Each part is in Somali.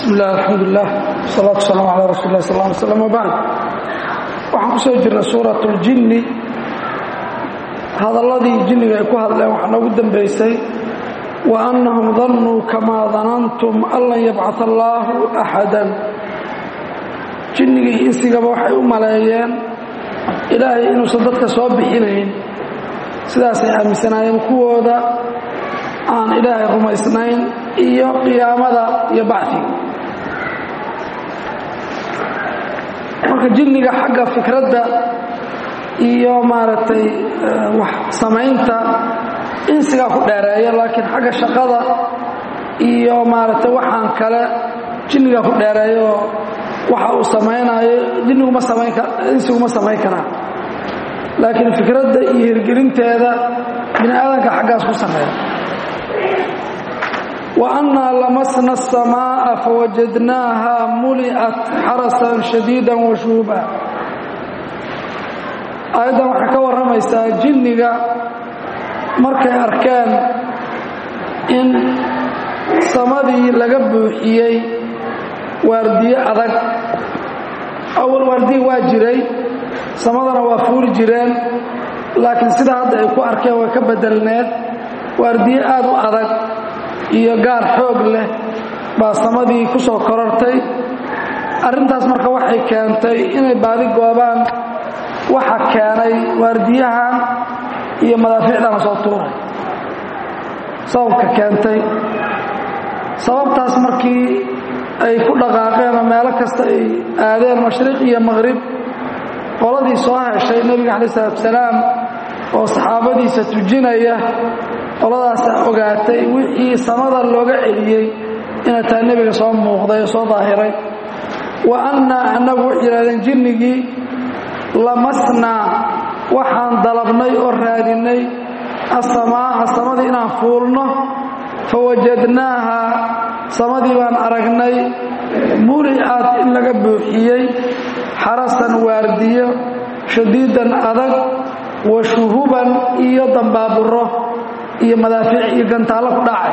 bismi illah alxamdulilah wasalaatu wasalaamu calaa rasuuli lah sal ly slam wbacd waxaan ku soo jirnay suurat اljinni hadalladii jinniga ay ku hadleen waxaa noogu dambaysay wa annahum dannuu kamaa danantum an lan yabcaa allaahu axadan jinnigii insigaba waxay u maleeyeen ilaahay inuusan dadka soo bixinayn sidaasay aaminsanaayeen kuwooda aan ilaahay rumaysnayn iyo qiyaamada iyo bacdiga marka jinniga xagga fikradda iyo maaragtay wax samaynta insigaa ku dheereeya laakiin xagga shaqada iyo maaragtay waxaan kale jinnigaa ku dheereeya oo waxa uu samaynayo jinniguma samayn insiguma samayn karaa laakiin fikradda iyo hirgelinteeda bini aadanka xaggaas ku sameeya وأنا لمسنا السماء فوجدناها ملئت xرسا شhديدا وشhuuبا aيaddan waxay ka warramaysaa jinniga markay arkeen in samadii laga buuxiyey waardiye adag awal waardiye waa jiray samadana waa fuuli jireen laakiin sida hadda ay ku arkeen way ka bedelneed waardiye aad u adag iyo gaar xoog leh baa samadii ku soo korortay arrintaas marka waxay keentay inay baadi goobaan waxa keenay waardiyahan iyo madaafiicdana soo tuuray sababka keentay sababtaas markii ay ku dhaqaaqeen oo meelo kasta ay aadeen mashriq iyo maqhrib qoladii soo heshay nebiga calayi isalaatu salaam oo saxaabadiisa tujinaya qoladaasaa ogaatay wixii samada looga celiyey inay tahay nebiga soo muuqday oo soo daahiray wa annaa annagu waxay yidhahdeen jinnigii lamasnaa waxaan dalabnay oo raadinnay assamaa'a samadii inaan fuulno fa wajadnaaha samadii baan aragnay muli'ad in laga buuxiyey xarasan waardiyo shadiidan adag wa shuhuban iyo dambaaburo iyo madaafiic iyo gantaallo ku dhacay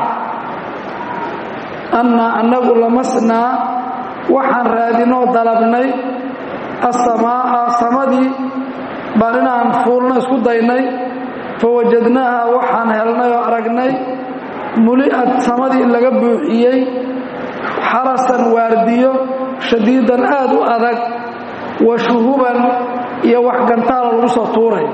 annaa annagu lamasnaa waxaan raadinoo dalabnay assamaa'a samadii baan inaan fuulno isku daynay fa wajadnaaha waxaan helnay oo aragnay muli'ad samadii in laga buuxiyey xarasan waardiyo shadiidan aad u adag wa shuhuban iyo wax gantaala lagu soo tuuray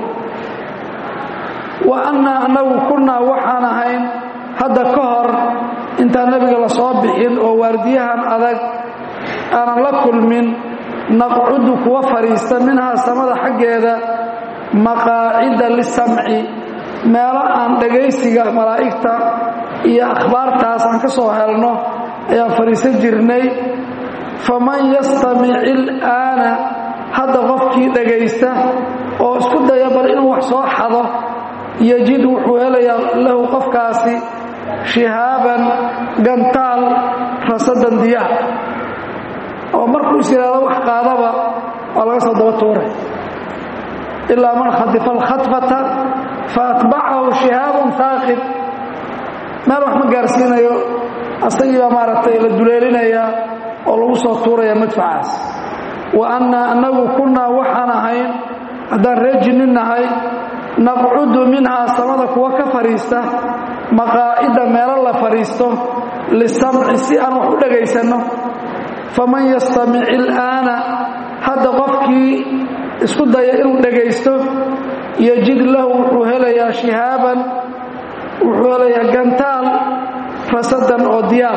wa annaa annagu kunnaa waxaan ahayn hadda ka hor intaan nebiga la soo bixin oo waardiyahan adag aanan la kulmin naqcudu kuwa fadhiista minhaa samada xaggeeda maqaacida lisamci meelo aan dhagaysiga malaa'igta iyo akhbaartaas aan ka soo helno ayaan fadhiisan jirnay faman yastamic ilaana hadda qofkii dhagaysta oo isku daya bal inuu wax soo xado yajid wuxuu helayaa lahu qofkaasi shihaaban gantaal rasadan diyaar oo markuu is yidhaahdo wax qaadaba waa laga soo daba tuuray ilaa man khadifa alkhadfata fa atbacahu shihaabun haaqib meel wax ma gaarsiinayo asagii baa maaragtay la duleelinayaa oo lagu soo tuuraya madfacaas wa annaa annagu kunnaa waxaan ahayn haddaan ree jinnin nahay naqcudu minhaa samada kuwa ka fadhiista maqaa'ida meelo la fadhiisto lisamci si aan wax u dhagaysanno faman yastamic ilaana hadda qofkii isku daya inuu dhagaysto yajid lahu wuxuu helayaa shihaaban wuxuu helayaa gantaal rasadan oo diyaar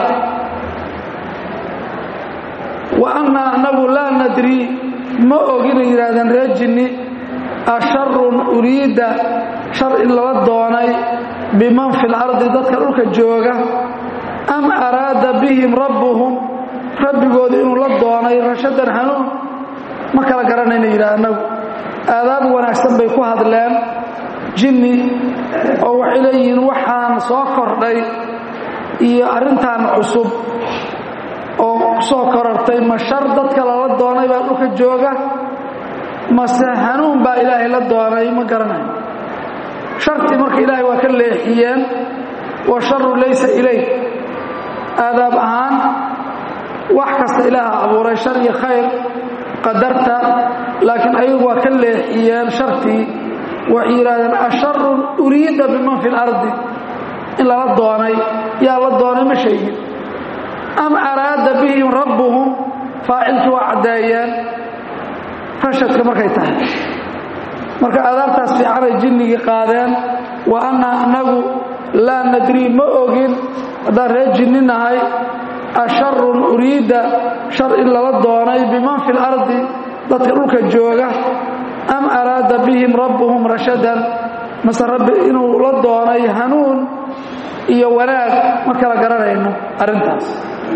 wa annaa annagu laa nadrii ma oginay yidhaahdeen reer jinni asharun uriidda shar in lala doonay biman fi lardi dadka dhulka jooga am araada bihim rabbuhum rabbigoodu inuu la doonay rashadan hanuun ma kala garanayna yidhaah annagu aadaab wanaagsan bay ku hadleen jinni oo waxay leeyihiin waxaan soo kordhay iyo arrintan cusub oo soo korortay ma shar dadka lala doonay baa dhulka jooga mase hanuun baa ilaahay la doonay ma garanayo shartii marka ilaahay waa ka leexiyeen wa sharu laysa ilayk aadaab ahaan wax kasta ilaaha abuuray shar iyo khayr qadarta laakiin ayagu waa ka leexiyeen shartii waxay yidhahdeen asharun uriida biman fi lardi in lala doonay yaa la doonay ma sheegin am araada bihim rabbuhum faacilkii waa caddeeyeen rashadka markay tahay marka adaabtaas fiicanay jinnigii qaadeen wa annaa annagu laa nadrii ma ogin haddaan reer jinni nahay asharun uriida shar in lala doonay biman fi lardi dadka dhulka jooga am araada bihim rabbuhum rashadan mase rabbi inuu la doonay hanuun iyo wanaag ma kala garanayno arrintaas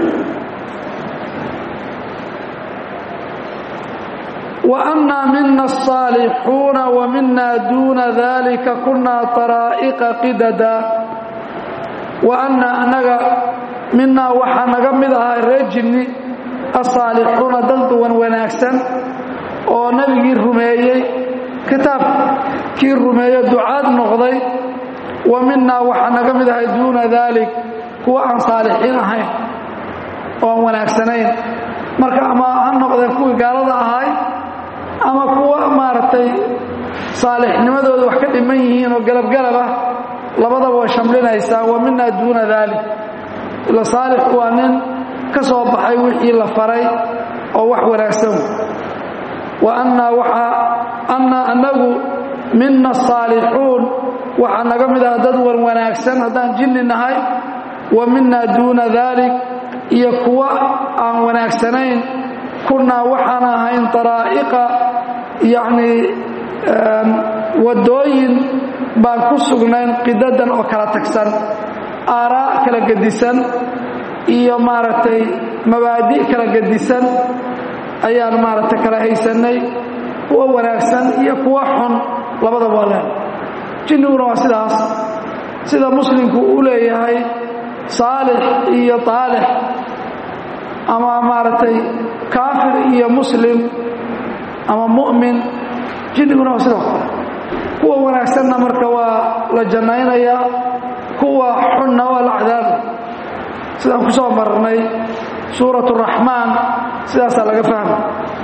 wa annaa mina asaalixuuna wa mina duuna dalika kunaa taraa'iqa qidada wa annaa annaga minaa waxaa naga mid ahaa reer jinni asaalixuuna dad duwan wanaagsan oo nebigii rumeeyey kitaabkii rumeeyo ducaad noqday wa minaa waxaa naga mid ahay duuna daalik kuwa aan saalixiin ahayn oo aan wanaagsanayn marka ama ha noqdeen kuwii gaalada ahay ama kuwa maaragtay saalixnimadooda wax ka dhiman yihiin oo galabgalab ah labadaba way shamlinaysaa wa minaa duuna daalik ila saalix waa nin ka soo baxay wixii la faray oo wax wanaagsan wa annaa waxaa annaa annagu mina asaalixuun waxaa naga mid aha dad wan wanaagsan haddaan jinni nahay wa minaa duuna daalik iyo kuwa aan wanaagsanayn kunnaa waxaan ahayn daraa'iqa yacnii waddooyin baan ku sugnayn qidadan oo kala tagsan aaraa kala gedisan iyo maaragtay mabaadi' kala gedisan ayaan maaragtay kala haysannay kuwa wanaagsan iyo kuwa xun labadaba waa leehay jinniguna waa sidaas sida muslimku uu leeyahay saalix iyo taalix ama maaragtay kaafir iyo muslim ama mu'min jinniguna waa sidoo kale kuwa wanaagsanna marka waa la jannaynayaa kuwa xunna waa la cadaabay sidaan ku soo marnay suurat raxmaan sidaasaa laga fahmay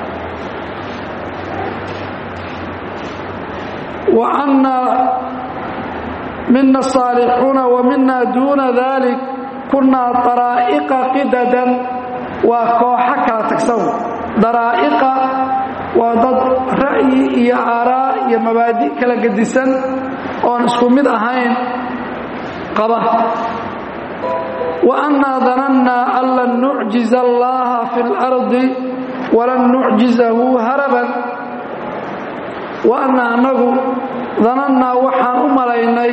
wa annaa mina asaalixuuna wa mina duuna dalik kunnaa daraa'iqa qidadan waa kooxo kala tagsan daraa'iqa waa dad ra'yi iyo aaraa iyo mabaadi' kala gedisan oon isku mid ahayn qaba wa annaa danannaa an lan nucjiza allaha fi اlardi walan nucjizahu haraban wa annaa annagu danannaa waxaan u malaynay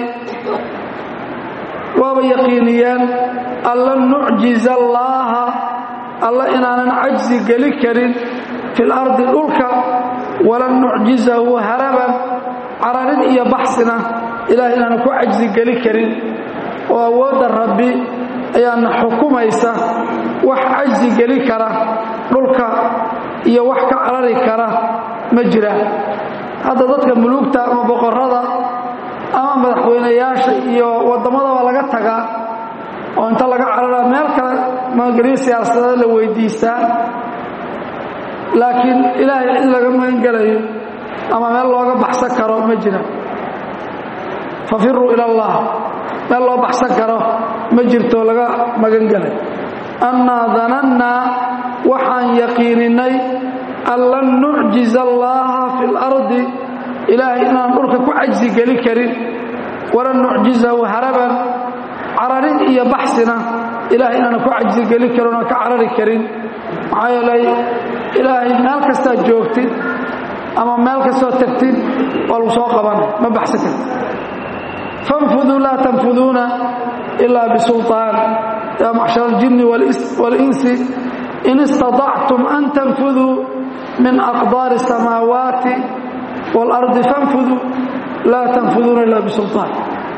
waaba yaqiiniyeen an lan nucjiza allaaha alla inaanan cajsi geli karin fi lardi dhulka walan nucjizahu haraban cararin iyo baxsina ilaah inaanan ku cajsi geli karin oo awoodda rabbi ayaana xukumaysa wax cajsi geli kara dhulka iyo wax ka carari kara ma jira hadda dadka muluugta ama boqorrada ama madaxweynayaasha iyo wadammadaba laga tagaa oo inta laga carara meel kale magangelyo siyaasadeed la weydiistaa laakiin ilaahay cid laga magangelayo ama meel looga baxsan karo ma jira fafiruu ila allah meel loo baxsan karo ma jirto laga magangelayo annaa danannaa waxaan yaqiininay an lan nucjiza allaha fi اlardi ilaahay inaan dhulka ku cajsi geli karin walan nucjizahu haraban cararin iyo baxsina ilahay inaanan ku cajsi geli karin oon ka carari karin maxaa yeelay ilaahay meel kastaad joogtid ama meel kastoo tagtid waa lagu soo qabanay ma baxsan karti fanfuduu laa tanfuduuna ilaa bisulطaan yaa macshar aljinni waاlinsi in istaطactum an tanfuduu min aqdaari الsamaawaati wاlardi fanfuduu laa tanfuduuna ila bisulطaan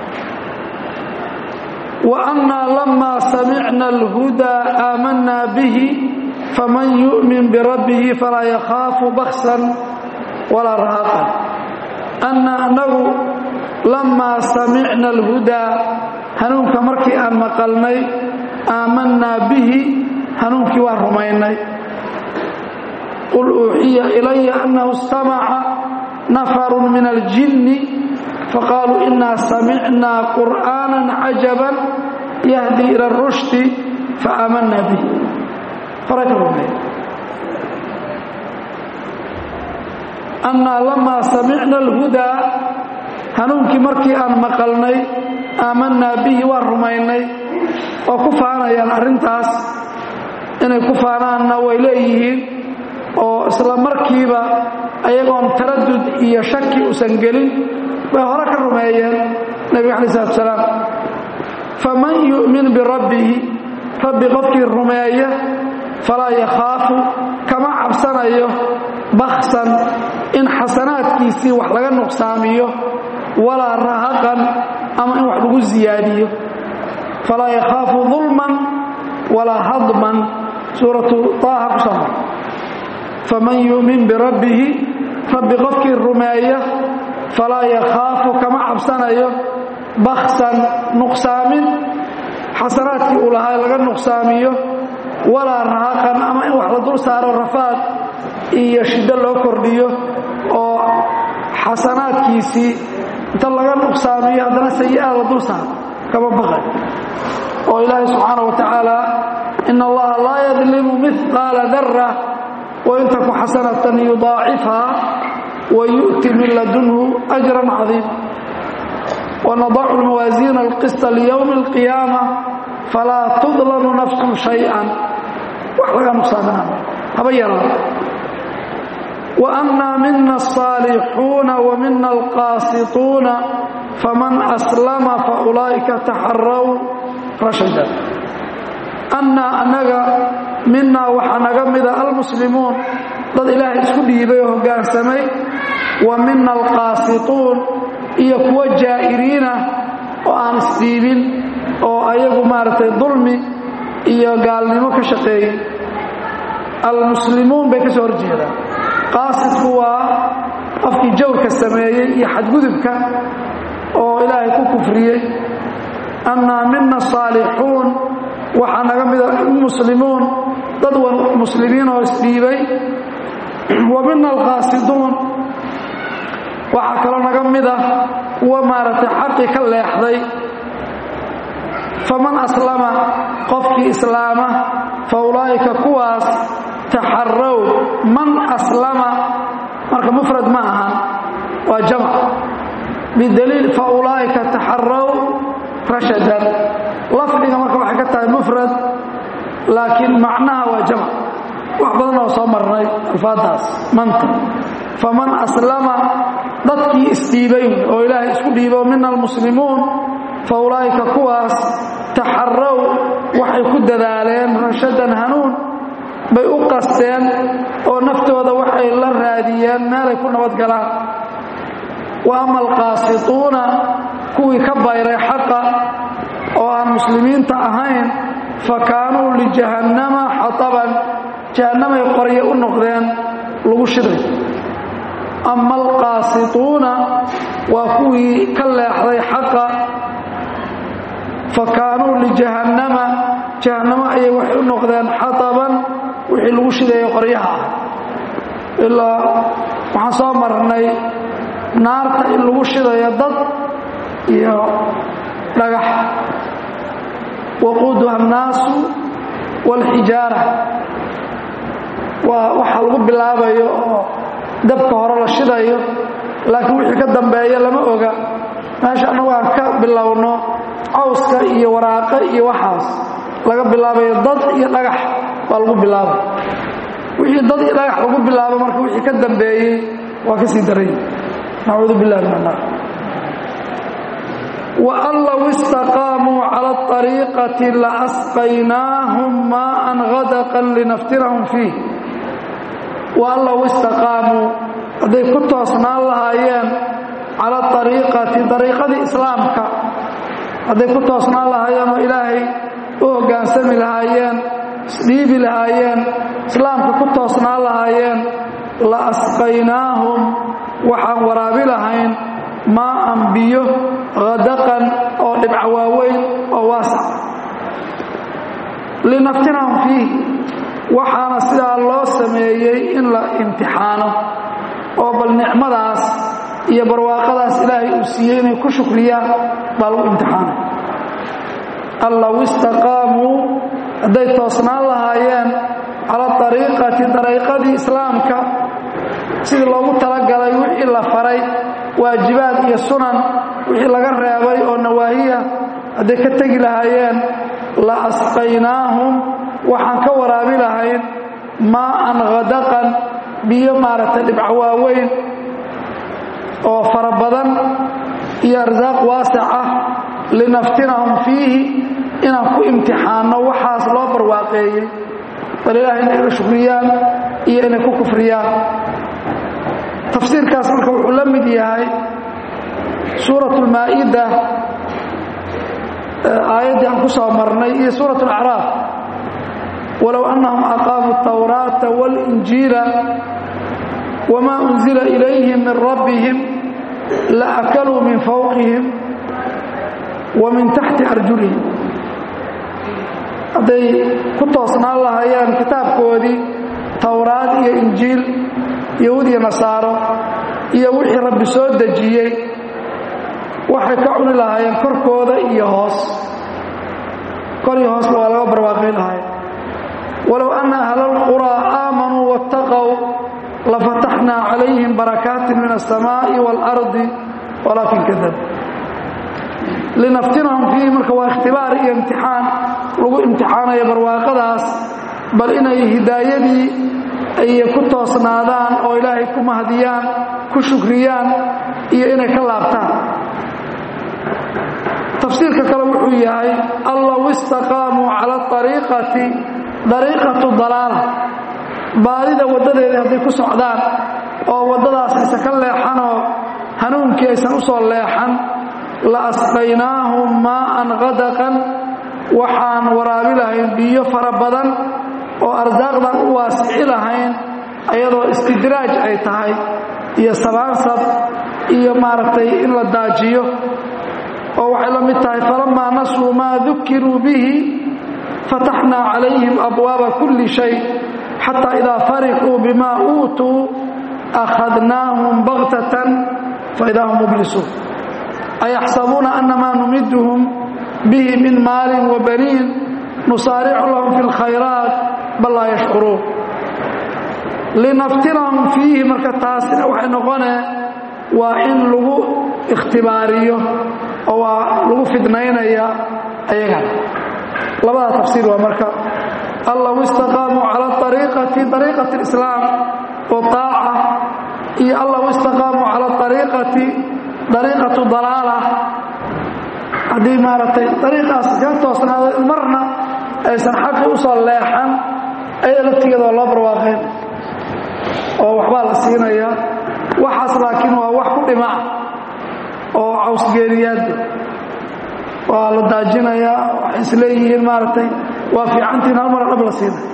وأنا لما سمعنا الهدى آمنا به فمن يؤمن بربه فلا يخاف بخسا ولا رهقا أنا أنه لما سمعنا الهدى هنوك مركي أن مقلني آمنا به hanuunkii waan rumaynay qul uuxiya ilaya annahu istamaca nafarun min aljinni faqaaluu inaa samicnaa qur'aanan cajaban yahdi ila rushdi faaamanna bih horay ka rumeey annaa lamaa samicna alhudaa hanuunkii markii aan maqalnay aamannaa bihi waan rumaynay oo ku faanayaan arrintaas inay ku faanaanna way leeyihiin oo isla markiiba ayagoon taradud iyo shaki usan gelin bay hore ka rumeeyeen nebiga alai salatu salaam faman yu'min birabbihi rabbi qofkii rumeeya falaa yakhaafu kama cabsanayo baksan in xasanaadkiisii wax laga nuqsaamiyo walaa rahaqan ama in wax lagu siyaadiyo falaa yakhaafu dulman walaa hadman suuratu taaha ku soo mar faman yu'min birabbihi rabbi qofkii rumeeya falaa yakhaafu kama cabsanayo baksan nuqsaamin xasanaadkii uu lahaa laga nuqsaamiyo walaa rahaqan ama in wax la dul saaro rafaad iyo shiddo loo kordhiyo oo xasanaadkiisii inta laga nuqsaamiyo haddana sayi'aad la dul saaro kama baqay oo ilaahay subxaana wa tacaala ina allaha laa yadlimu mihqaala dara wain taku xasanatan yudaacifhaa wa yu'ti min ladunhu ajran cadiima wanadacu lmawaasiina alqista liyowmi alqiyaama falaa tudlamu nafsun shay-an wax laga nuqsaaminaa haba yaraa وأنا منا الصالحون ومنا القاسطون فمن أسلم فأولئك تحروا رشدا أنا أنغا منا وحنغا مدى المسلمون ضد إله اسكو ديبي وهقان سمي ومنا القاسطون إيكوا جائرين وآن سيبين oo ayagu maaragtay dulmi iyo gaalnimo ka shaqeeyey almuslimuun bay ka soo horjeedaan qaasidku waa qofkii jawrka sameeyey iyo xadgudubka oo ilaahay ku kufriyey annaa mina saalixuun waxaa naga mida muslimuun dad muslimiin oo isdhiibay wa mina alqaasiduun waxaa kaloo naga mida kuwa maaragtay xaqii ka leexday faman aslama qofkii islaama fa ulaa'ika kuwaas taxarow man aslama marka mufrad ma ahan waa jamc bidaliil fa ulaa'ika taxarow rashadan lafdiga marka waxay ka tahay mufrad laakiin macnaha waa jamc wax badan oo soo marnay alfaadaas manta faman aslama dadkii isdhiibay oo ilaahay isku dhiibo mina almuslimuun fa ulaa'ika kuwaas taxarow waxay ku dadaaleen rashadan hanuun bay u qasteen oo naftooda waxay la raadiyeen meelay ku nabadgalaan wa ama alqaasituuna kuwii ka bayray xaqa oo aan muslimiinta ahayn fa kaanuu lijahannama xataban jahannamay qoryo u noqdeen lagu shiday ama alqaasituuna waa kuwii ka leexday xaqa fa kaanuu lijahannama jahannamo ayay waxay u noqdeen xataban wixii lagu shidayo qoryaha ah ilaa waxaan soo marnay naarta in lagu shidayo dad iyo dhagax waquuduha annaasu waalxijaara waa waxa lagu bilaabayo oo dabka hore la shidayo laakiin wixii ka dambeeya lama oga meesha annagu aan ka bilowno cawska iyo waraaqe iyo waxaas laga bilaabayo dad iyo dhagax baa lagu bilaabay wixii dad iyo dhagax lagu bilaabo marka wixii ka dambeeyey waa ka sii daray nacuudu billahi min annaar وأن لو استقاموا على الطريقة لأسقيناهم ماء غدقا لنفترهم فيه وأن لو استقاموا hadday ku toosnaan lahaayeen cala ariiqati dariiqadii islaamka hadday ku toosnaan lahaayeen oo ilaahay u hoggaansami lahaayeen isdhiibi lahaayeen islaamka ku toosnaan lahaayeen la asqaynaahum waxaan waraabi lahayn maaan biyo hadaqan oo dhibca waaweyn oo waasac linaftinahum fiih waxaana sidaa loo sameeyey in la imtixaano oo bal nicmadaas iyo barwaaqadaas ilaahay uu siiyey inay ku shukriyaan baa lagu imtixaanay allaw istaqaamuu hadday toosnaan lahaayeen cala ariiqati dariiqadii islaamka sidii loogu talagalay wixii la faray waajibaad iyo sunan wixii laga reebay oo nawaahiya hadday ka tegi lahaayeen la asqaynaahum waxaan ka waraabi lahayn maa'an khadaqan biyo maaragtay dhibco waaweyn oo fara badan iyo arsaaq waasic ah linaftinahum fiihi inaan ku imtixaanno waxaas loo barwaaqeeyey bal ilaahay inay la shukriyaan iyo inay ku kufriyaan tafsiirkaas marka wuxuu la mid yahay suurat lmaa'ida aayaddii aan ku soo marnay iyo suurat alacraaf walow annahum aqaamuu atawraata waalinjiila wma unzila ilayhim min rabbihim laakaluu min fawqihim wa min taxti arjulihim hadday ku toosnaan lahaayeen kitaabkoodii towraad iyo injiil yahuud iyo nasaaro iyo wixii rabbi soo dejiyey waxay ka cuni lahaayeen korkooda iyo hoos kor iyo hoosba waa laga barwaaqay lahayen walow anna ahla alquraa aamanuu waاtaqow lafataxnaa calayhim barakaatin min alsamaa'i waalardi walaakin kadab linaftinahum fiihi marka waa ikhtibaar iyo imtixaan lagu imtixaanayo barwaaqadaas bal inay hidaayadii ay ku toosnaadaan oo ilaahay ku mahdiyaan ku shukriyaan iyo inay ka laabtaan tafsiirka kale wuxuu yahay allaw istaqaamuu cala ariiqati dariiqatu dalaala baadida waddadeedii hadday ku socdaan oo waddadaas aysan ka leexanoo hanuunkii aysan u soo leexan la asqaynaahum maa'an qadaqan waxaan waraabi lahayn biyo fara badan oo arsaaqdan u waasici lahayn ayadoo istidraaj ay tahay iyo sabaansab iyo maaragtay in la daajiyo oo waxay la mid tahay falamaa nasuu maa dukiruu bihi fataxnaa calayhim abwaaba kulli shay xataa idaa farixuu bima uutuu akhadnaahum baktatan faidaa hum mublisuun ayaxsabuuna annamaa numiduhum bihi min maalin wa baniin nusaaricu lahum fi lkhayraat bal laa yashcuruun linaftinahum fiihi marka taasina waxay noqonee waa in lagu ikhtibaariyo oo waa lagu fidnaynaya ayagana labada tafsiir waa marka allaw istaqaamuu cala ariiqati ariiqati alislaam oo taaca iyo allaw istaqaamuu cala ariiqati ariiqatu dalaala haddii maaragtay ariiqaas kaga toosnaado marna aysan xaqi u soo leexan ayada laftigeeda waa loo barwaaqeen oo waxbaa la siinaya waxaas laakiin waa wax ku dhimaca oo cawsgeeriyaadda waa la daajinayaa waxay isleeyihiin maaragtay waa fiicantiin hal mara dhab la siinay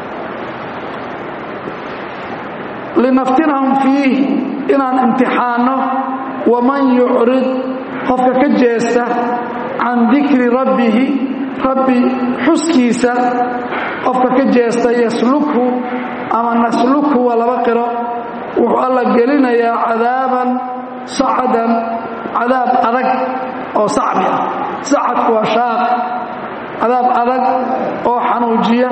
linaftinahum fiih inaan imtixaanno waman yucrid qofka ka jeesta can dikri rabbihi rabbi xuskiisa qofka ka jeesta yaslukhu ama naslukhu waa laba qiro wuxuu alla gelinayaa cadaaban sacadan cadaab adag oo sacbi ah sacadku waa shaaq cadaab adag oo xanuujiya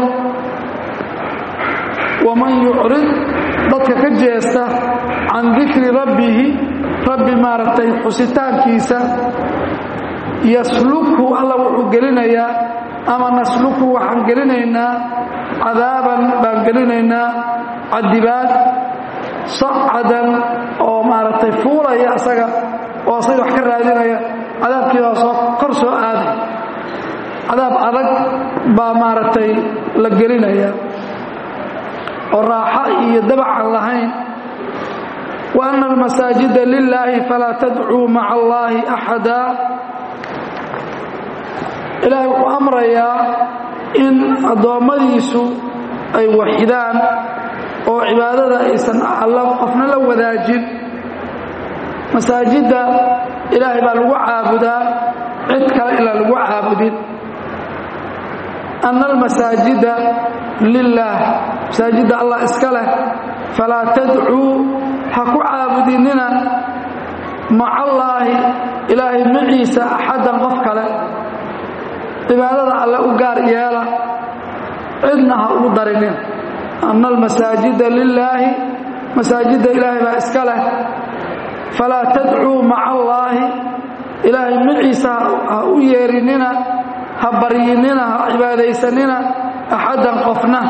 waman yucrid dadka ka jeesta can dikri rabbihi rabbi maaragtay xusitaankiisa yaslukhu alla wuxuu gelinayaa ama naslukhu waxaan gelinaynaa cadaaban baan gelinaynaa cadibaad sacadan oo maaragtay fuulaya asaga oo asaga wax ka raadinaya cadaabkiibaa soo kor soo aaday cadaab adag baa maaragtay la gelinaya oo raaxo iyo dabacan lahayn wa anna almasaajida lilaahi falaa tadcuu maca allaahi axada ilaahay wuxuu amrayaa in addoommadiisu ay waxidaan oo cibaadada aysan alla qofna la wadaajin masaajidda ilaahay baa lagu caabudaa cid kale ilaa lagu caabudin ana almasaajida lilaah masaajidda allah iska leh falaa tadcuu ha ku caabudinina maca allaahi ilaahay maciisa axaddan qof kale cibaadada alle u gaar yeela cidna ha ugu darinin ana almasaajida lilaahi masaajidda ilaahay baa iska leh falaa tadcuu maca allaahi ilaahay maciisa ha u yeerinina ha baryinina ha cibaadaysanina axaddan qofna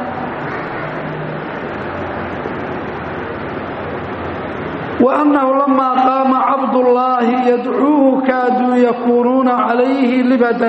وأنه لما قام عبد الله يدعوه كادوا يكونون عليه لبدا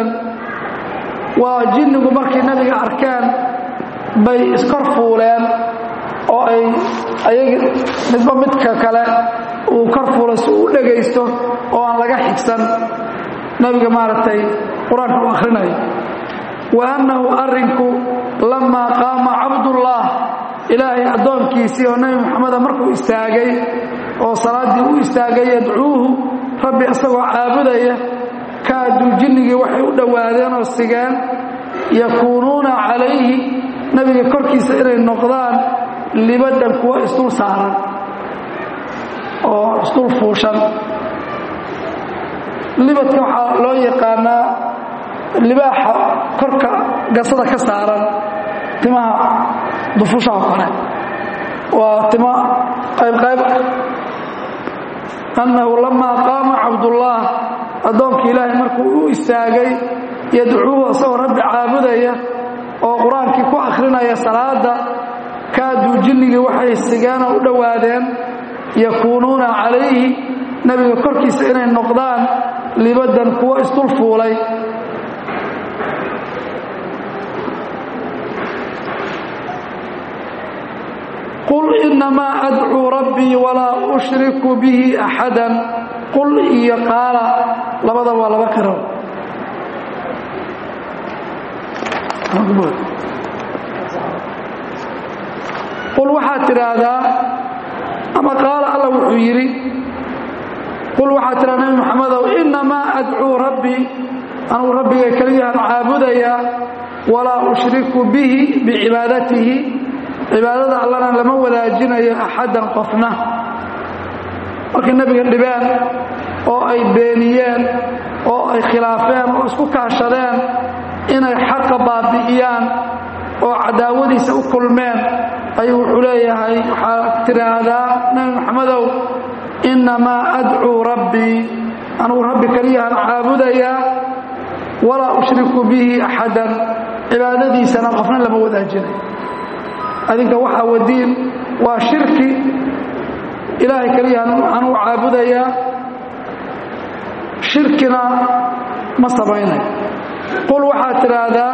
وجنgu markii nabiga arkaan bay iskor fuuleen oo ay ayaga midba midka kale uu kor fuulay si uu dhagaysto oo aan laga xigsan nabiga maaragtay qur-aanka u akhrinayo وأنه arinku لما قاama cabdالlah ilaahay addoonkiisii oo nebi moxameda markuu istaagay oo salaaddii u istaagay yadcuuhu rabbi isagoo caabudaya kaaduu jinnigii waxay u dhowaadeen oo sigeen yakuunuuna calayhi nebiga korkiisa inay noqdaan libadhan kuwa isdul saaran oo isdul fuushan libadka waxaa loo yaqaanaa libaaxa korka gasada ka saaran timaha dufushaha kore waa timo qaybqayb annahu lamaa qaama cabdullah addoonkii ilaahay markuu u istaagay yadcuuhu isagoo rabbi caabudaya oo qur-aankii ku akhrinaya salaada kaaduu jinnigii waxay sigeenoo u dhowaadeen yakuunuuna calayhi nebiga korkiisa inay noqdaan libaddan kuwo isdul fuulay qul inamaa adcuu rabbii walaa ushriku bihi axadan qul iyo qaala labadaba waa laba qiro qul waxaad tidhaahdaa ama qaala alla wuxuu yidhi qul waxaad tidhahdaa nabi moxamedow inamaa adcuu rabbii anugu rabbigay keliyahan caabudayaa walaa ushriku bihi bicibaadatihi cibaadada allana lama wadaajinayo axaddan qofna markay nebiga dhibeen oo ay beeniyeen oo ay khilaafeen oo isku kaashadeen inay xaqa baabi'iyaan oo cadaawadiisa u kulmeen ayuu wuxuu leeyahay waxaad tidhaahdaa nebi moxamedow innamaa adcuu rabbii anugu rabbi keliyahan caabudayaa walaa ushriku bihi axadan cibaadadiisana qofna lama wadaajinayo adinka waxaa wadiin waa shirki ilaahay keliyahan anuu caabudayaa shirkina ma samaynayo qul waxaad tidhaahdaa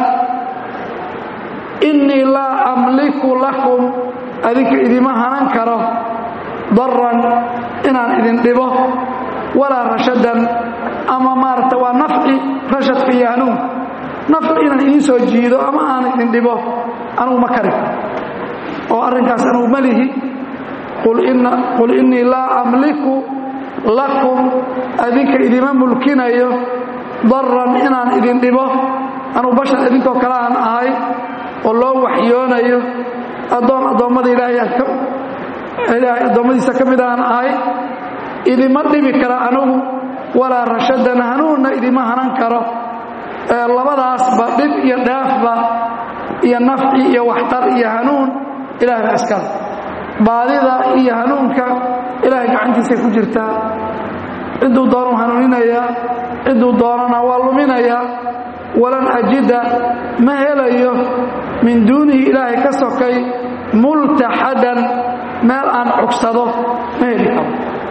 innii laa amliku lakum adinka idima hanan karo daran inaan idin dhibo walaa rashadan ama maaragta waa nafci rashadka iyo hanuunka nafci inaan idiin soo jiido ama aan idin dhibo anugu ma kari oo arrinkaas anugu ma lihi qul innii laa amliku lakum adinka idima mulkinayo daran inaan idin dhibo anugu bashar idinkoo kale aan ahay oo loo waxyoonayo addoon addoommada ilaahay addoommadiisa ka mid aan ahay idima dhibi kara anugu walaa rashadan hanuunna idima hanan karo labadaasba dhib iyo dheefba iyo nafci iyo waxtar iyo hanuun ilahay baa iskale baadida iyo hanuunka ilaahay gacantiisay ku jirtaa cidduu doonuu hanuuninayaa cidduu doonana waa luminayaa walan ajida ma helayo min duunihi ilaahay ka sokay multaxadan meel aan cugsado ma heli karo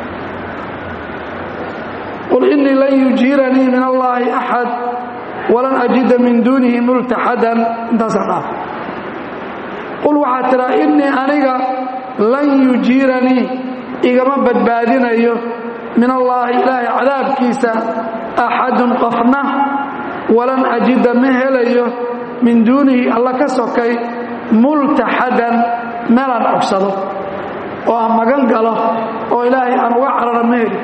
qul innii lan yujiiranii min allaahi axad walan ajida min duunihi multaxadan intaasaa dhaaf qul waxaad tidhaa innii aniga lan yujiiranii igama badbaadinayo min allaahi ilaahay cadaabkiisa axadun qofna walan ajida ma helayo min duunihi alla ka sokay multaxadan meelaan cogsado oo aan magan galo oo ilaahay aan uga carara ma heli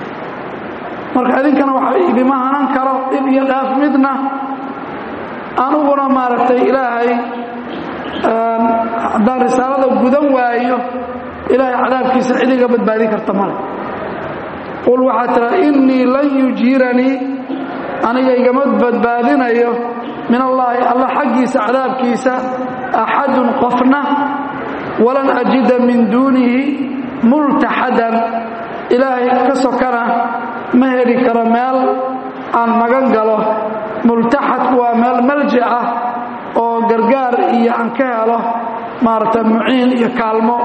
marka idinkana waxa idima hanan karo dhib iyo dhaaf midna an kuna maaragtay ilaahay haddaan risaalada gudan waayo ilaahay cadaabkiisa cid iga badbaadin karta male qul waxaa tiraa innii lan yujiiranii aniga igama badbaadinayo min allaahi alla xaggiisa cadaabkiisa axadun qofna walan ajida min duunihi multaxadan ilaahay ka sokana ma heli karo meel aan magan galo multaxadku waa meel malji ah oo gargaar iyo aan ka helo maaragta muciin iyo kaalmo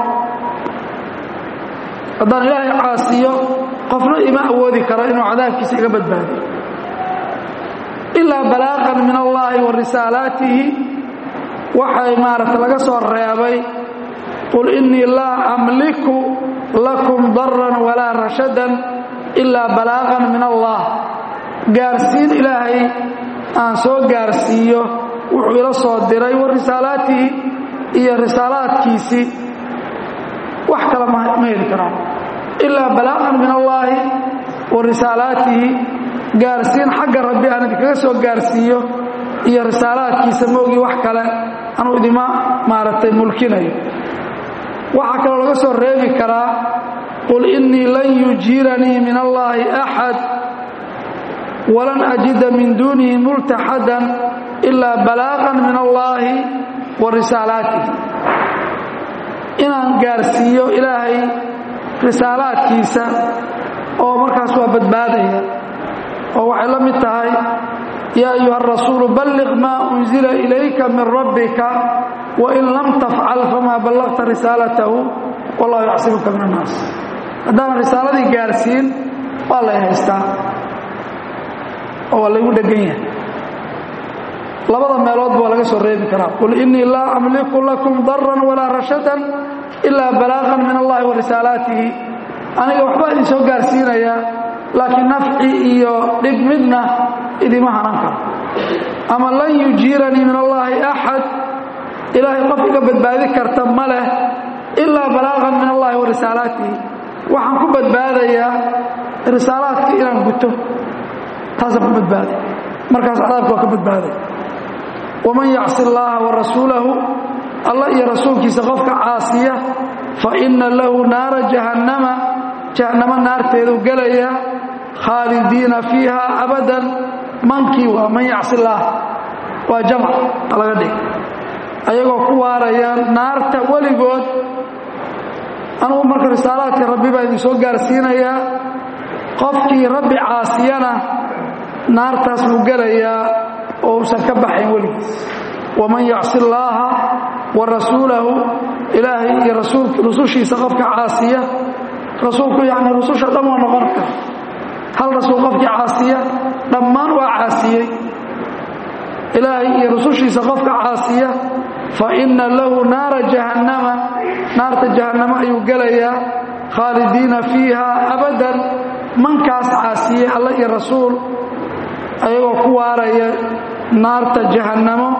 haddaan ilaahay caasiyo qofna ima awoodi karo inuu cadaabkiisa iga badbaadiyo ilaa balaaqan min allaahi wa risaalaatihi waxay maaragta laga soo reebay qul innii laa amliku lakum daran walaa rashadan ilaa balaaqan min allah gaarsiin ilaahay aan soo gaarsiiyo wuxuu ila soo diray wa risaalaatihi iyo risaalaadkiisii wax kale ma heli karaan ilaa balaaqan min allaahi wa risaalaatihi gaarsiin xagga rabbi aan idinkaga soo gaarsiiyo iyo risaalaadkiisa moogii wax kale anuu idima maaragtay mulkinayo waxaa kaloo laga soo reebi karaa qul innii lan yujiiranii min allaahi axad walan ajida min duunihi multaxadan ilaa balaaqan min allaahi wa risaalaatihi inaan gaarsiiyo ilaahay risaalaadkiisa oo markaas waa badbaadaya oo waxay la mid tahay yaa ayuha arasuulu balliq maa unzila ilayka min rabbika wain lam tafcal famaa ballaqta risaalatahu wallahu yacsimuka min annaas haddaanan risaaladii gaarsiin waa lay haystaa oo waa laygu dhegan yahay labada meeloodba waa laga soo reebi karaa qul innii laa amliku lakum daran walaa rashadan ilaa balaaqan min allahi wa risaalaatihi aniga waxbaa idin soo gaarsiinayaa laakiin nafci iyo dhib midna idima hanan karo ama lan yujiiranii min allaahi axad ilaahay qof iga badbaadi karta ma leh ilaa balaaqan min allahi wa risaalaatihi waxaan ku badbaadayaa risaalaadkii inaan guto taasaan ku badbaaday markaas cadaabka waa ka badbaaday waman yacsi allaaha wa rasuulahu allah iyo rasuulkiisa qofka caasiya fa inna lahu naara jahannama jahannamo naarteedu gelaya khaalidiina fiiha abadan mankii waa man yacsi illaah waa jamc laga dhig ayagoo ku waaraya naarta weligood anugu marka risaalaadka rabbi baa idin soo gaarsiinayaa qofkii rabbi caasiyana naartaas buu gelayaa oo uusan ka baxayn weligiis waman yacsi allaaha wa rasuulahu ilaahay iyo rusushiisa qofka caasiya rasuulku yacni rususha dhan waa noqon kara hal rasuul qofkii caasiya dhammaan waa caasiyey ilaahay iyo rusushiisa qofka caasiya fa inna lahu naara jahannama naarta jahannamo ayuu gelayaa khaalidiina fiiha abadan mankaas caasiyey alla iyo rasuul ayagoo ku waaraya naarta jahannamo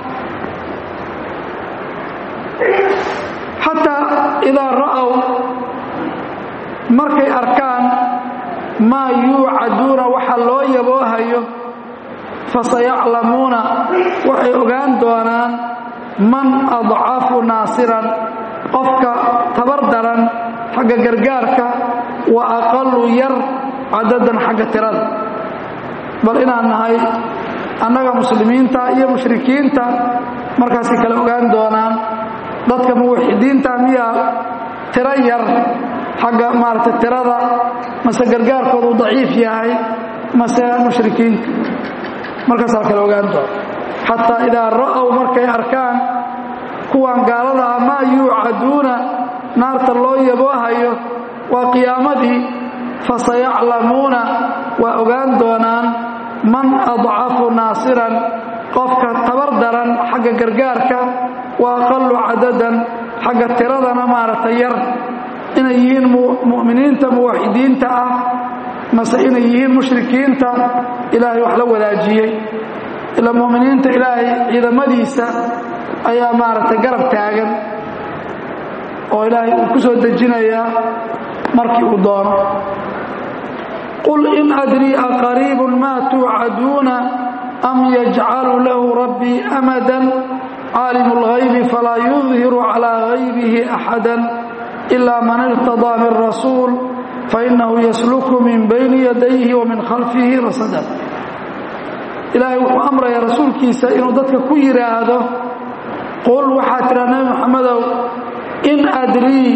xataa idaa ra'ow markay arkaan maa yuucaduuna waxa loo yaboohayo fasayaclamuuna waxay ogaan doonaan man adcafu naasiran qofka tabar daran xagga gargaarka wa aqalu yar cadadan xagga tirada bal inaan nahay annaga muslimiinta iyo mushrikiinta markaasay kale ogaan doonaan dadka muwaxidiinta miyaa tiro yar xagga maaragtay tirada mase gargaarkoodu daciif yahay mase mushrikiinta markaasaa kale ogaan doona xataa idaa ra'ow markay arkaan kuwan gaalada ah maa yuucaduuna naarta loo yaboohayo waa qiyaamadii fasayaclamuuna waa ogaan doonaan man adcafu naasiran qofka tabar daran xagga gargaarka wa aqalu cadadan xagga tiradana maaragtay yar inay yihiin mu'miniinta muwaxidiinta ah mase inay yihiin mushrikiinta ilaahay wax la wadaajiyey ila mu'miniinta ilaahay ciidamadiisa ayaa maaragtay garab taagan oo ilaahay uu ku soo dejinayaa markii uu doono qul in adrii aqariibun maa tuucaduuna am yajcalu lahu rabbii amadan caalimu اlghaybi falaa yudhiru calىa haybihi axada ila man irtadaa min rasuul fainahu yasluku min bayni yadayhi wa min khalfihi rasada ilaahay wuxuu amrayaa rasuulkiisa inuu dadka ku yidhaahdo qul waxaa tidhaa nebi moxamedow in adrii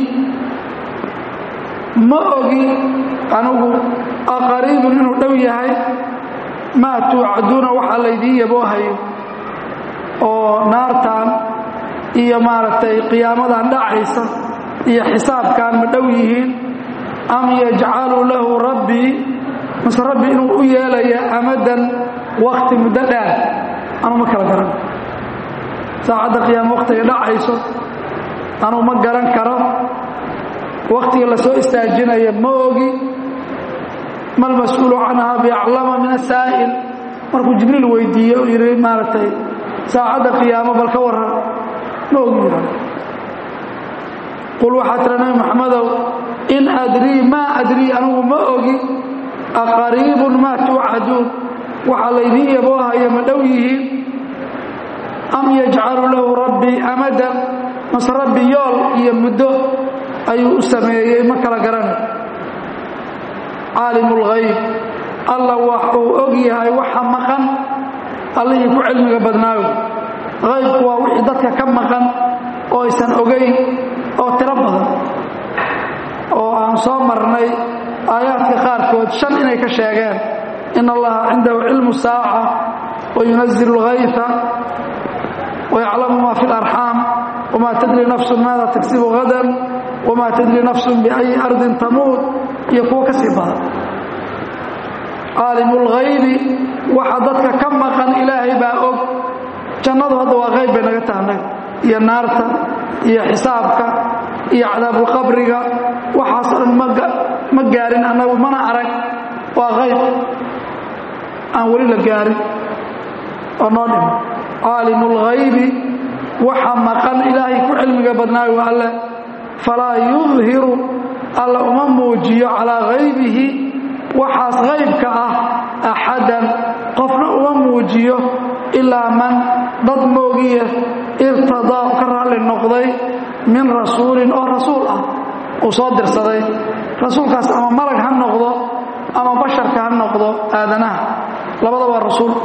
ma ogi anigu aqariibun inuu dhow yahay maa tuucaduuna waxaa laydiin yaboohayo oo naartan iyo maaragtay qiyaamadan dhacaysa iyo xisaabkan ma dhow yihiin am yajcalu lahu rabbii mase rabbi inuu u yeelaya amadan wakti muddo dheer anuu ma kala garan saacadda qiyaama wakhtiga dhacayso anuu ma garan karo wakhtiga la soo istaajinaya ma ogi malmas-uulu canhaa biaclama min asaa'il markuu jibriil weydiiye u yidhi maaragtay saacadda qiyaamo bal ka waran ma ogi yidhahdo qul waxaa tira nabi maxamedow in adrii maa adrii anigu ma ogi aqariibun maa tuucaduun waxaa laydiin yaboohaya ma dhow yihiin am yajcalu lahu rabbii amadan mase rabbi yool iyo muddo ayuu u sameeyey ma kala garanay caalimu lghayb alla waxuu og yahay waxa maqan allihii ku cilmiga badnaayo haybku waa wixii dadka ka maqan oo aysan ogayn oo tiro badan oo aan soo marnay aayaadka qaarkood shan inay ka sheegeen in allaha cindahu cilmu saaca wayunazilu اlghayfa wayaclamu ma fi اlarxaam wma tadri nafsu maada tagsibu hadan wma tadri nafsu biayi ardin tamuut iyo kuwo ka sii badan caalimu اlghaybi waxa dadka ka maqan ilaahay baa og jannadu hadda waa hayb bay naga tahnay iyo naarta iyo xisaabka iyo cadaabulqabriga waxaas dhan ma gaarin annagu mana arag waa hayb aan weli la gaarin oo noo dhimo caalimu اlghaybi waxa maqan ilaahay ku cilmiga badnaayo waa alle falaa yudhiru alla uma muujiyo calaa haybihi waxaas haybka ah axadan qofna uma muujiyo ilaa man dad moogiya irtadaa u ka raalli noqday min rasuulin oo rasuul ah uu soo dirsaday rasuulkaas ama malag ha noqdo ama basharka ha noqdo aadanaha labada waa rasuul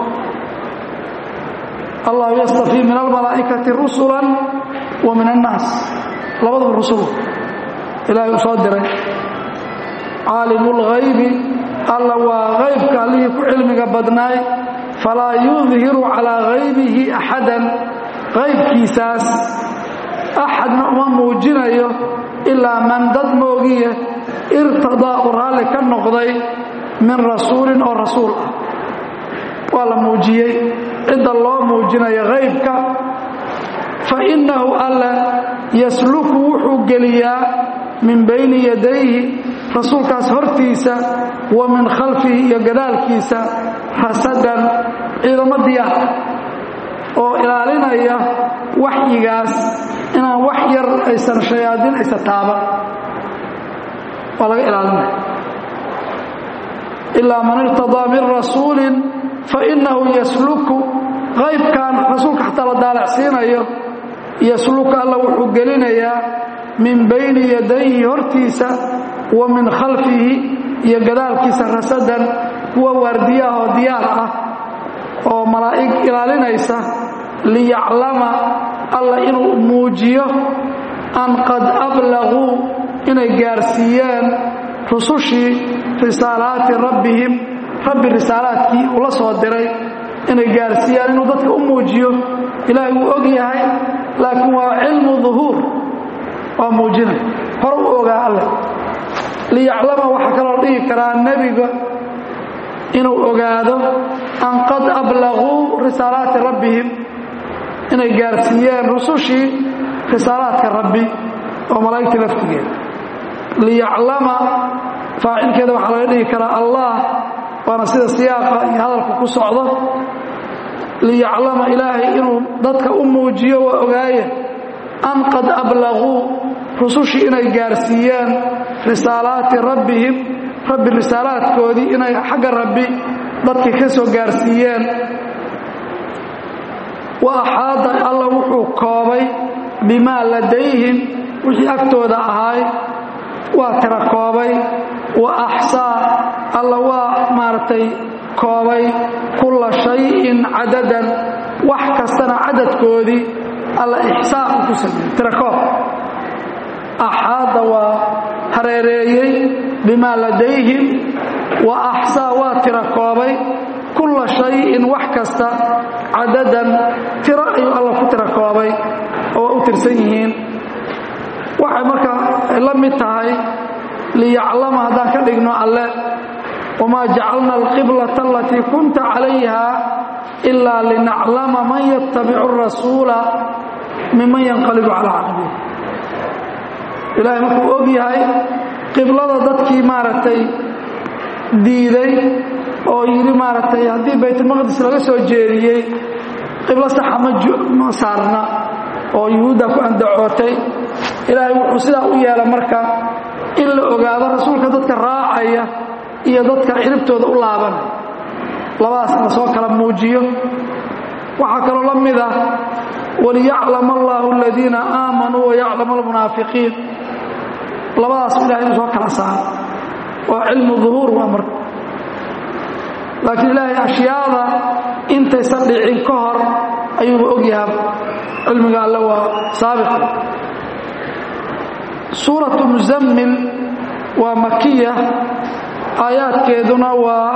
allahu yastafii min almalaa'ikati rusula wa min annaas labaduba rusul ilaahay uu soo diray caalimu lghaybi alla waa haybka allihii ku cilmiga badnaay falaa yudhiru calaa haybihi axadan haybkiisaas axadna uma muujinayo ilaa man dad moogiya irtadaa u raalli ka noqday min rasuulin oo rasuul ah waa la muujiyey cidda loo muujinayo haybka fa innahu alla yasluku wuxuu geliyaa min bayni yadayhi rasuulkaas hortiisa wa min khalfihi iyo gadaalkiisa rasadan ciidamo diyaar oo ilaalinaya waxyigaas inaan wax yar aysan shayaadiin aysan taaban waa laga ilaalinaya ilaa man irtadaa min rasuulin fa innahu yasluku qaybkan rasuulka xataa la daalacsiinayo yasluku alla wuxuu gelinayaa min bayni yadayhi hortiisa wa min khalfihi iyo gadaalkiisa rasadan kuwa waardiyaah oo diyaar ah oo malaa'ig ilaalinaysa liyaclama alla inuu muujiyo an qad ablaguu inay gaarsiiyeen rusushii risaalaati rabbihim rabbi risaalaadkii uu la soo diray inay gaarsiiyaan inuu dadka u muujiyo ilaahay wuu og yahay laakiin waa cilmu duhuur waa muujinay hore u ogaa alleh liyaclama waxaa kaloo dhigi karaa nebiga inuu ogaado an qad ablaguu risaalaati rabbihim inay gaarsiiyeen rusushii risaalaadka rabbi oo malaa'igta laftigeeda liyaclama faacilkeeda waxaa laga dhigi karaa allah waana sida siyaaqa iyo hadalka ku socdo liyaclama ilaahay inuu dadka u muujiyo waa ogaaye an qad ablaguu rusushii inay gaarsiiyeen risaalaati rabbihim rabbi risaalaadkoodii inay xagga rabbi dadkii ka soo gaarsiiyeen wa axaada alla wuxuu koobay bimaa ladayhim wixii agtooda ahaay waa tira koobay wa axsaa alla waa maaragtay koobay kulla shayin cadadan wax kastana cadadkoodii alla ixsaa uu ku sameeyey tira koob axaada waa hareereeyey bimaa ladayhim wa axsaa waa tira koobay kulla shayin wax kasta cadadan tiro ayuu alla ku tira koobay oo waa u tirsan yihiin waxay marka la mid tahay liyaclama haddaan ka dhigno alle wamaa jacalna alqiblata alatii kunta calayha ilaa linaclama man yattabicu rasuula miman yanqalibu calaa caqbihi ilaahay markuu og yahay qiblada dadkii maaragtay diiday oo yidhi maaragtay haddii baytulmaqdis laga soo jeediyey qiblo saxa ma saarna oo yuhuudda ku andacootay ilaahay wuxuu sidaa u yeela marka in la ogaado rasuulka dadka raacaya iyo dadka ciribtooda u laabanaya labadaas la soo kala muujiyo waxaa kaloo la mid ah waliyaclama allahu aladiina aamanuu wayaclama almunaafiqiin labadaas ilahay inuu soo kala saaro waa cilmu duhuur waa marka laakiin ilaahay ashyaada intaysan dhicin ka hor ayuuba ogyahaa cilmiga alle waa saabiq suuratu muzammil waa makiya aayaadkeeduna waa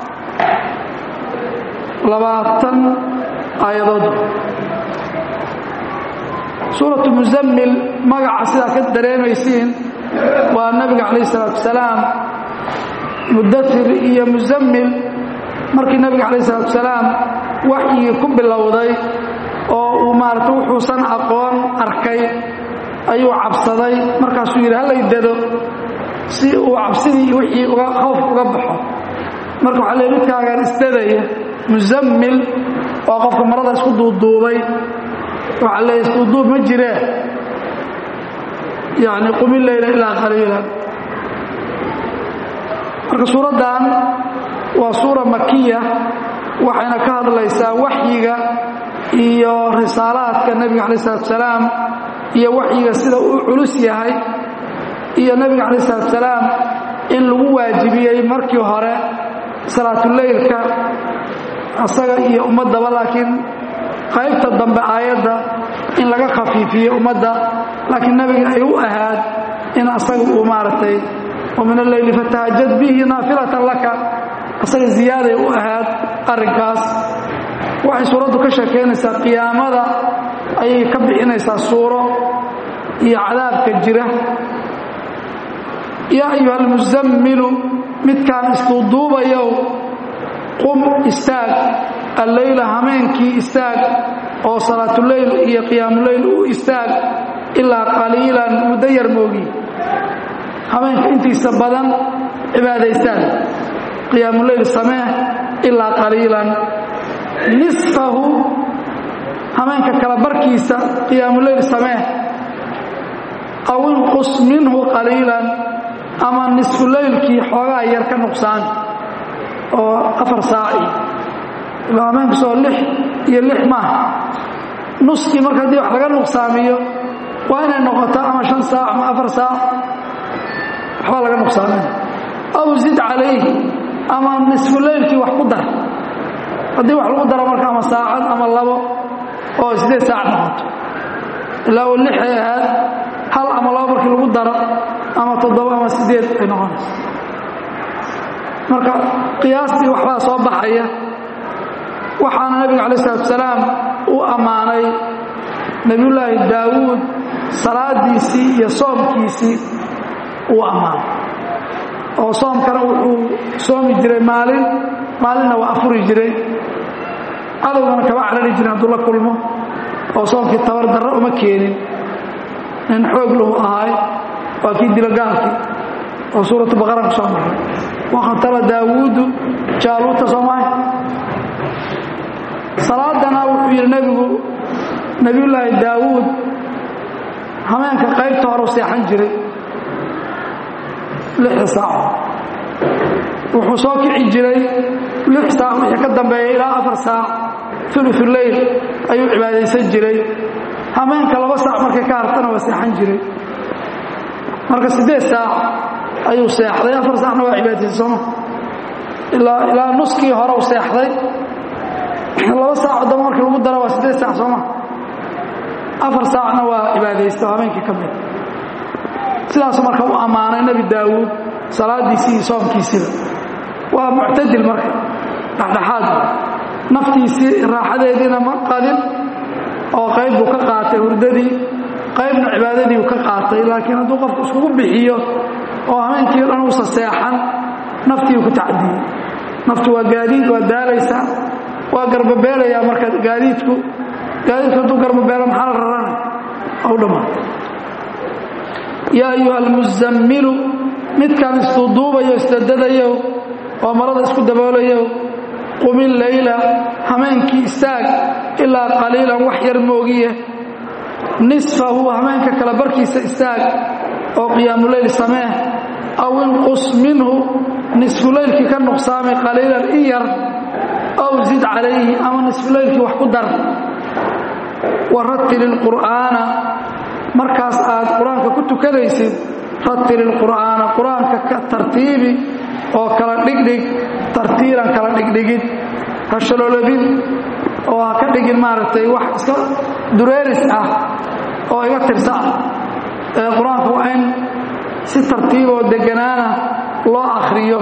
labaatan aayadood suuratu muzammil magaca sidaa ka dareemaysiin waa nabiga calayh isalaatu wasalaam mudathir iyo muzammil markii nabiga calayh isalaatu wasalaam waxyigii ku bilowday oo uu maarata wuxuusan aqoon arkay ayuu cabsaday markaasuu yidhi hallay dado si uu cabsidii wixii uga khawf uga baxo marka waxaa lee midkaagaan isdadaya muzammil waa qofka marada isku duuduubay waxaa leeya isduuduub ma jiree yacni qumi leyla ilaa qaliila marka suuraddan waa suura makiya waxayna ka hadlaysaa waxyiga iyo risaalaadka nebiga calaih isalaatu wasalaam iyo waxyiga sida uu culus yahay iyo nebiga calaih isalaatu wasalaam in lagu waajibiyey markii hore salaatuleylka asaga iyo ummaddaba laakiin qaybta dambe aayadda in laga khafiifiyo ummadda laakiin nebiga ay u ahaad in asaga uu maaragtay wa min alleyli fatahajad bihi naafilatan laka asaga ziyaaday u ahaad arrinkaas waxay suuraddu ka sheekaynaysaa qiyaamada ayay ka bixinaysaa suuro iyo cadaabka jira yaa ayuha almusammilu midkaan isduuduubayow qum istaag alleyla hameenkii istaag oo salaatuleyl iyo qiyaamuleyl u istaag ilaa qaliilan muddo yar moogi hameenka intiisa badan cibaadaystaan qiyaamuleyl samee ilaa qaliilan nisfahu hameenka kala barkiisa qiyaamuleyl samee aw inqus minhu qaliilan ama nisfuleylkii xoogaa yar ka nuqsaan oo afar saaci ilaa hameenkasoo lix iyo lix maaha nuskii marka haddii wax laga nuqsaamiyo waa inay noqoto ama shan saac ama afar saac waxbaa laga nuqsaamin aw zid calayhi ama nisfuleylkii wax ku dar haddii wax lagu daro marka ama saacad ama labo oo sideed saac noqoto ilaa uu lixay ahaad hal ama labo markii lagu daro ama toddoba ama sideed ay noqonayso marka qiyaastii waxbaa soo baxaya waxaana nabiga calaih isalaatu wasalaam u ammaanay nebiyullaahi daawuud salaadiisii iyo soomkiisii uu ammaanay oo soomkana wuxuu soomi jiray maalin maalinna waa afuri jiray cadowgana kama carari jirin hadduu la kulmo oo soomkii tabar darro uma keenin nin xoog lahu ahaay waa kii dilo gaalkii oo suuratu baqara ku soo maray wakhatala daawuudu jaaluuta soomaaya salaadana wuxuu yidhi nebigu nebiyullaahi daawuud hameenka qaybta horeu seexan jiray lixda saaco wuxuu soo kici jiray lix saac wixii ka dambeeya ilaa afar saac uluuleyl ayuu cibaadaysan jiray hameenka laba saac markay ka hartana waa seexan jiray marka siddeed saac ayuu seexday afar saacna waa cibaadaysay sooma ilaa ilaa nuskii hore u seexday laba saac damba markii lagu dara waa siddeed saac sooma afar saacna waa cibaadaysta habeenkii ka mid sidaasuu marka u ammaanay nebi daawuud salaadiisii iyo soomkiisiiba waa muctadil marka dhexdhexaad naftiisii raaxadeediina ma qadin oo qayb buu ka qaatay hurdadii qaybna cibaadadii uu ka qaatay laakiin hadduu qofku iskugu bixiyo oo habeenkii o dhan uusa seexan naftii ku tacdiyey naftu waa gaadiid waa daalaysaa waa garbabeelayaa marka gaadiidku gaadiidku hadduu garbabeelo maxaa la rarana u dhammaata yaa ayuha almuzammilu midkaan isduuduubayo isdadadayo oo marada isku daboolayo qumil layla hameenkii istaag ilaa qaliilan wax yar moogiye nisfahu hameenka kala barkiisa istaag oo qiyaamuleyl samee aw inqus minhu nisfulaylkii ka nuqsaamay qaliilan in yar aw zid calayhi ama nisfulaylkii wax ku dar warattil ilqur'aana markaas aad qur-aanka ku tukanaysid rattil ilqur'aana qur-aanka ka tartiibi oo kala dhigdhig tartiilan kala dhigdhigid ha shaloolobin oo ha ka dhigin maaragtay wax iska dureeris ah oo iga tirsa ah ee qur-aanku waa in si tartiiboo deganaana loo akhriyo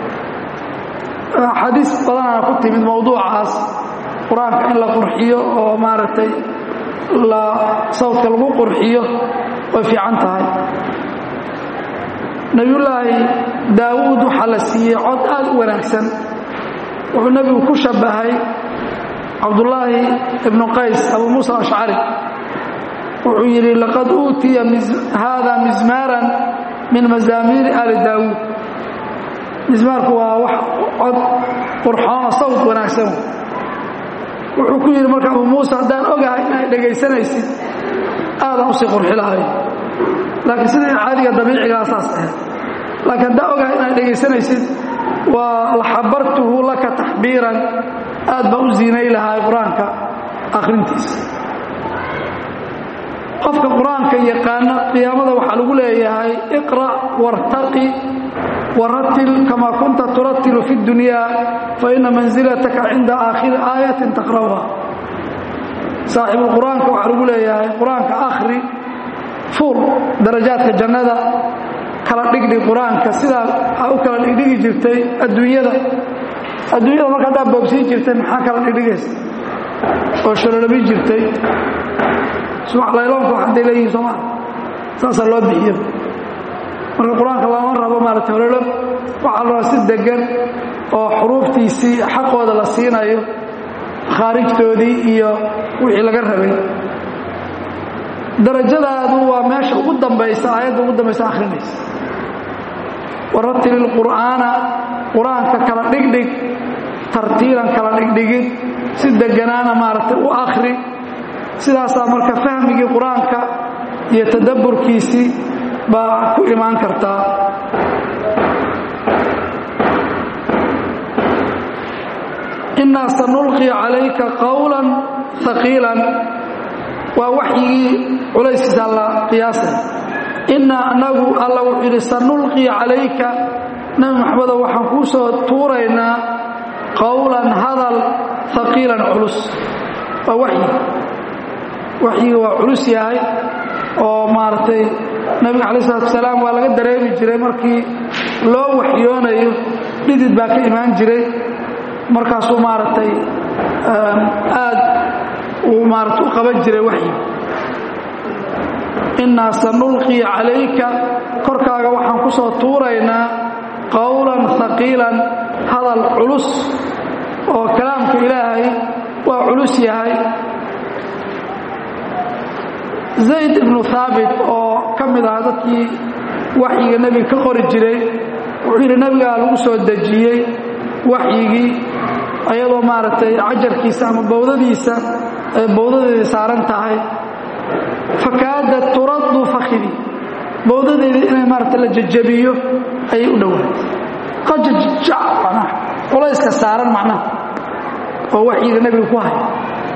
xadiis badanaa ku timid mowduucaas qur-aanka in la qurxiyo oo maaragtay la sawdka lagu qurxiyo way fiican tahay nebiyullaahi daawuud waxaa la siiyey cod aad u wanaagsan wuxuu nebigu ku shabbahay cabdullaahi ibnu qays abu muusa ashcari wuxuu yidhi laqad uutiya haada mismaaran min mazaamiiri aali daawuud mismaarku waa wax cod qurxoona sawd wanaagsan wuxuu ku yidhi marka abu muuse haddaan ogahay inay dhegaysanaysid aadaan usii qurxi lahay laakiin sidii caadiga dabiicigaa saas ahayd laakiin haddaan ogahay inaad dhegaysanaysid waa laxabartuhu laka taxbiiran aad baan u ziinay lahaa qur-aanka akhrintiisa qofka qur-aanka yaqaana qiyaamada waxaa lagu leeyahay iqra' wartaqi waratil kamaa kunta turatilu fi اdunyaa faina manzilataka cinda aakhiri aayatin taqra'uha saaxiibulqur-aanka waxaa lagu leeyahay qur-aanka akhri fuul darajaadka jannada kala dhigdhig qur-aanka sidaa aa u kala dhigdhigi jirtay adduunyada adduunyada marka haddaa boogsiin jirtay maxaa kala dhigdhigaysa oo shalolabin jirtay subax layloonka wax hadday leeyihin soomaa saasaa loo bixiyo marka qur-aanka lama rabo maarata hololob waxaa la rabaa si degan oo xuruuftiisii xaqooda la siinayo khaarijtoodii iyo wixii laga rabay darajadaadu waa meesha ugu dambaysa aayadda ugu dambaysa akhrinaysa waratil ilqur'aana qur-aanka kala dhigdhig tartiilan kala dhigdhigid si deganaana maaragtay u akhri sidaasaa marka fahmigii qur-aanka iyo tadabburkiisii baa ku imaan kartaa innaa sanulqi calayka qawlan haqiilan waa waxyigii culayskiisa la qiyaasay innaa anagu alla wuxuu yidhi sanulqii calayka nebi maxamedow waxaan kuu soo tuuraynaa qowlan hadal haqiilan culus waa waxyi waxyiga waa culus yahay oo maaragtay nebiga calayi salatu wasalaam waa laga dareemi jiray markii loo waxyoonayo dhidid baa ka imaan jiray markaasuu maaragtay aad uu maarata u qaban jiray waxyi innaa sanulqii calayka korkaaga waxaan ku soo tuuraynaa qowlan haqiilan hadal culus oo kalaamka ilaahay waa culus yahay zayd ibnu haabit oo ka mid aha dadkii waxyiga nebiga ka qori jiray wuxuu yidhi nebigaa lagu soo dejiyey waxyigii ayadoo maaragtay cajarkiisa ama bowdadiisa ay bowdadeedii saaran tahay fakaada turaddu fakhidi bowdadeedii inay maaragtay la jajabiyo ayay u dhowaatay qajajac macnaha culayska saaran macnaha oo waxyiga nebiga ku haya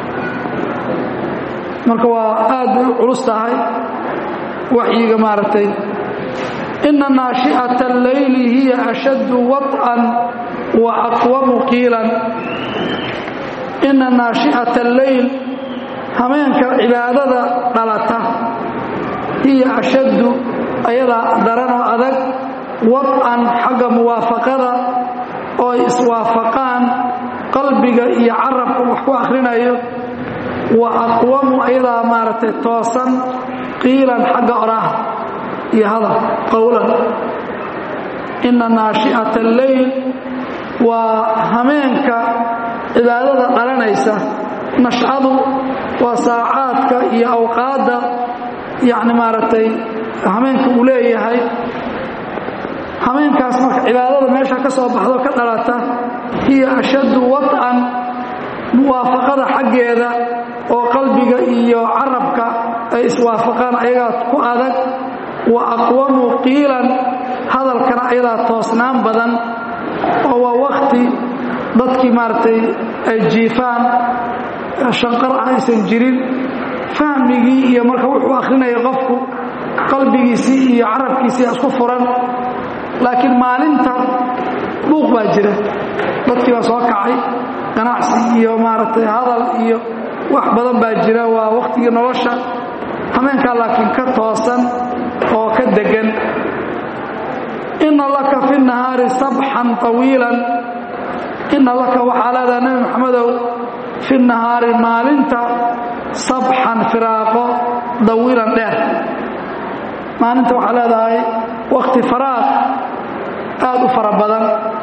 marka waa aad bay u culus tahay waxyiga maaragtay ina naashi'ata alleyli hiya ashaddu waط'an wa aqwamu qiilan ina naashi'ata alleyl hameenka cibaadada dhalata hiya ashaddu ayadaa daranoo adag wad'an xagga muwaafaqada oo ay iswaafaqaan qalbiga iyo carabka wax ku akhrinayo wa aqwamu ayadaa maaragtay toosan qiilan xagga oraha iyo hadal qowlan ina naashi'ata alleyl waa hameenka cibaadada dhalanaysa nashcadu waa saacaadka iyo awqaadda yacni maaragtay hameenka uu leeyahay hameenkaas marka cibaadada meesha ka soo baxdo ka dhalata hiya ashaddu wad'an muwaafaqada xaggeeda oo qalbiga iyo carabka ay iswaafaqaan ayagaa ku adag wa aqwamu qiilan hadalkana ayadaa toosnaan badan oo waa wakti dadkii maaragtay ay jiifaan shanqar ah aysan jirin fahmigii iyo marka wuxuu akhrinaya qofku qalbigiisii iyo carabkiisii isku furan laakiin maalinta buuq baa jira dadkii baa soo kacay ganacsi iyo maaragtay hadal iyo wax badan baa jira waa wakhtigii nolosha hameenkaa laakiin ka toosan oo ka degan inna laka fi nahaari sabxan طawiilan inna laka waxaa leedaha nebi maxamedow fi nahaari maalinta sabxan firaaqo dawiilan dheer maalinta waxaa leedahay wakti faraaq aad u fara badan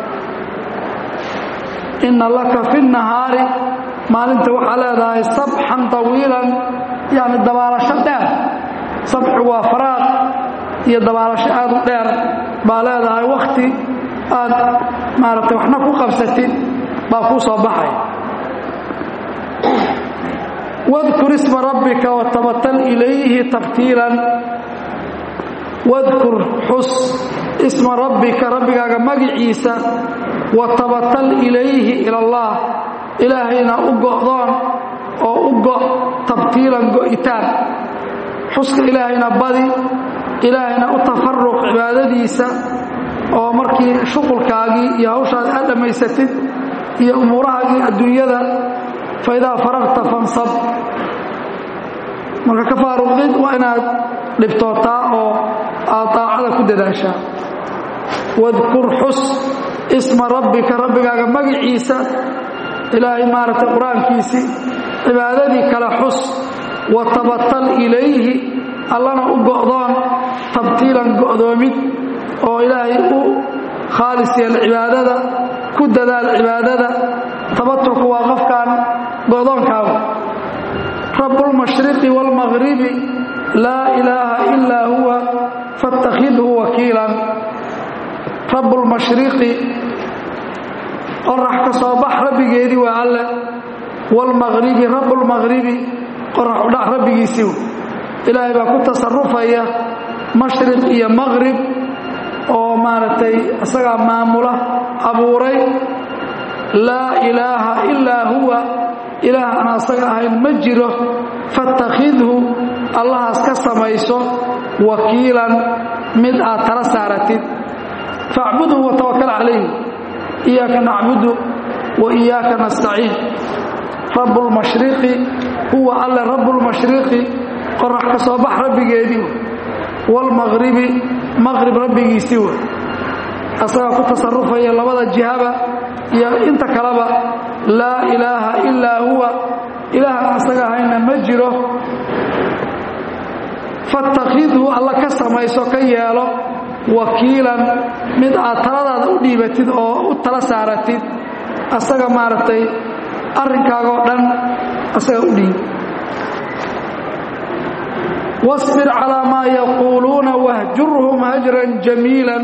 inna laka fi nahaari maalinta waxaa leedahay sabxan طawiilan yani dabaalasho dheer sabxu waa faraaq iyo dabaalasho aad u dheer baa leedahay wakti aad maaragtay waxna ku qabsatid baa kuu soo baxay wadkur isma rabbika watabatal ilayhi tabtiilan wadkur xus isma rabbika rabbigaaga magiciisa watabatal ilayhi ila allah ilaahayna u go'doon oo u go' tabtiilan go'itaan xuska ilaahayna badi ilaahayna u tafaruq cibaadadiisa oo markii shuqulkaagii iyo hawshaada aad dhammaysatid iyo umuurahaagii adduunyada faidaa faragta fansab marka ka faaruqdid waa inaad dhibtootaa oo aad daacada ku dadaashaa wadkur xus isma rabbika rabbigaaga magiciisa ilaahay maaragtay qur-aankiisii cibaadadii kale xus watabatal ilayhi allana u go'doon tabtiilan go'doomid oo ilaahay u khaalis yeel cibaadada ku dadaal cibaadada tabatulku waa qofkan go'doonkaagu rabbulmashriqi waalmaqhribi laa ilaaha ilaa huwa faاttakhidhu wakiilan rabbulmashriqi qorax ka soo bax rabbigeedii waa alle waalmaqhribi rabbulmaqhribi qorax udhac rabbigiisii ilaahay baa ku tasarufaya mashriq iyo maqhrib oo maaragtay isagaa maamula abuuray laa ilaaha ilaa huwa ilaah aan asaga ahayn ma jiro faاttakhidhu allahaas ka samayso wakiilan mid aad tala saaratid faacbudhu watawakal calayh iyaaka nacbudu wa iyaaka nastaciin rabu lmashriqi huwa alle rabu lmashriqi qorax ka soo bax rabbigeedii waalmaqhribi maqhrib rabbigiisii wey asagaa ku tasarufaya labada jihaba iyo inta kaleba laa ilaaha ilaa huwa ilaahan asaga ahayna ma jiro faاttakhidhu alla ka samayso ka yeelo wakiilan mid aad taladaada u dhiibatid oo u tala saaratid asaga maaragtay arrinkaagoo dhan asaga u dhiib واصبر على ما يقولون واهجرهم هجرا جميلا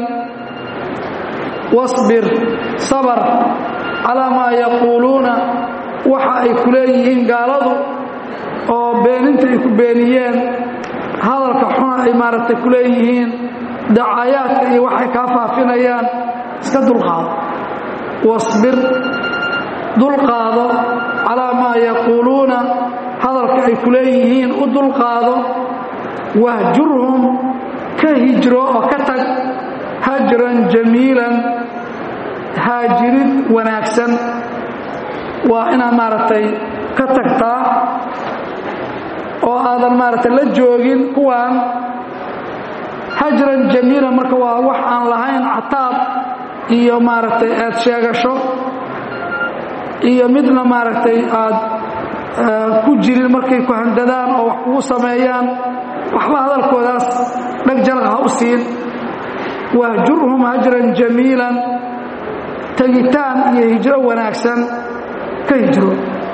واصبر صبر على ما يقولون waxa ay ku leeyihiin gaaladu oo beeninta ay ku beeniyeen hadalka xuna ay maaragtay ku leeyihiin dacayaadka iyo waxay kaa faafinayaan iska dulqaado wasbir dulqaado calaa maa yaquuluuna hadalka ay ku leeyihiin u dulqaado wahjurhum ka hijro oo ka tag hajran jamiilan haajirid wanaagsan waa inaad maaragtay ka tagtaa oo aadan maaragtay la joogin kuwaan hajran jamiilan marka waa wax aan lahayn cataab iyo maaragtay aad sheegasho iyo midna maaragtay aad ku jirin markay ku handadaan oo wax kugu sameeyaan waxba hadalkoodaas dhag jalaq ha u siin wahjurhum hajran jamiilan tegitaan iyo hijro wanaagsan ka hijro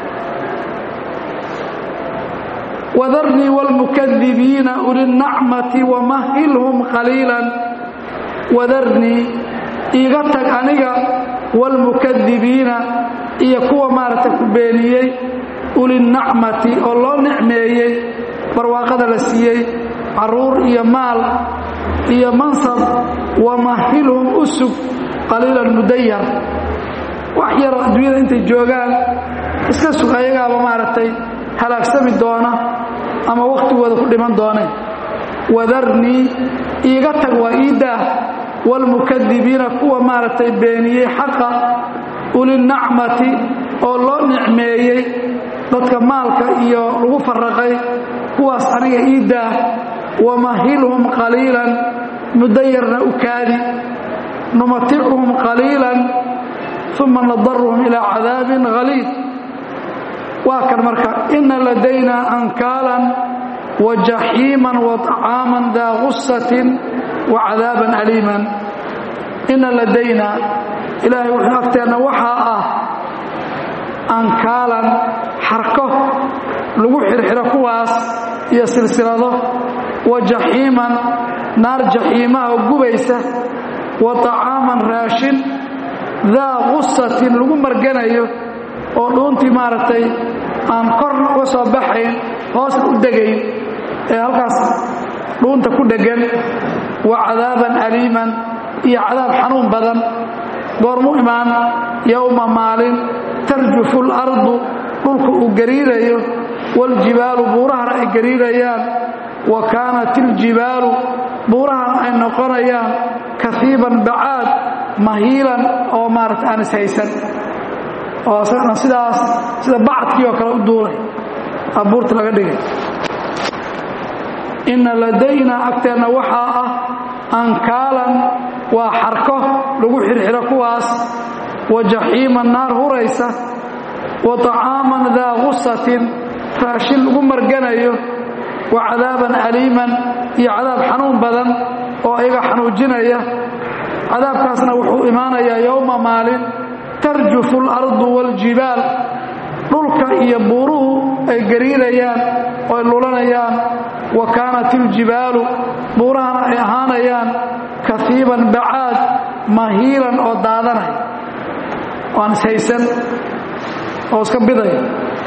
wadarnii wاlmukadibiina ulinacmati wamahilhum qaliilan wadarnii iiga tag aniga wاlmukadibiina iyo kuwa maaragtay ku beeniyey ulinacmati oo loo nicmeeyey barwaaqada la siiyey caruur iyo maal iyo mansab wamahilhum u sug qaliilan mudayar wax yar adduunyada intay joogaan iska sug ayagaaba maaragtay halaagsami doona ama wakhtigooda ku dhiman dooneen wadarnii iiga tag waa iidaah waalmukadibiina kuwa maaragtay beeniyey xaqa ulinacmati oo loo nicmeeyey dadka maalka iyo lagu faraqay kuwaas aniga iidaah wamahilhum qaliilan muddo yarna u kaadi numaticuhum qaliilan uma nadaruhum ilaa cadaabin haliid waa kan marka ina ladaynaa ankaalan wa jaxiiman wa طacaaman daa gusatin wa cadaaban aliiman ina ladaynaa ilaahay wuxuu agteenna waxaa ah ankaalan xarko lagu xirxiro kuwaas iyo silsilado wa jaxiiman naar jaxiimaha oo gubaysa wa طacaaman raashin daa gusatin lagu marganayo oo dhuuntii maaragtay aan korna uga soo baxayn hoosna u degayn ee halkaas dhuunta ku dheggan wa cadaaban aliiman iyo cadaab xanuun badan goormu imaan yowma maalin tarjufu اlardu dhulka uu gariirayo waاljibaalu buurahana ay gariirayaan wa kaanat iljibaalu buurahana ay noqonayaan kafiiban bacaad mahiilan oo maarata aan ishaysan oo isagana sidaas sida bacadkii oo kale u duulay abuurta laga dhigay inna ladaynaa agteenna waxaa ah ankaalan waa xarko lagu xirxiro kuwaas wa jaxiiman naar huraysa wa طacaaman daa gusatin raashin lagu marganayo wa cadaaban aliiman iyo cadaab xanuun badan oo ayaga xanuujinaya cadaabkaasna wuxuu imaanayaa yowma maalin tarjufu اlardu wاljibaal dhulka iyo buuruhu ay gariirayaan oo ay lulanayaan wa kaanat iljibaalu buurahana ay ahaanayaan kafiiban bacaad mahiilan oo daadanay oan ishaysan oo iska bidaya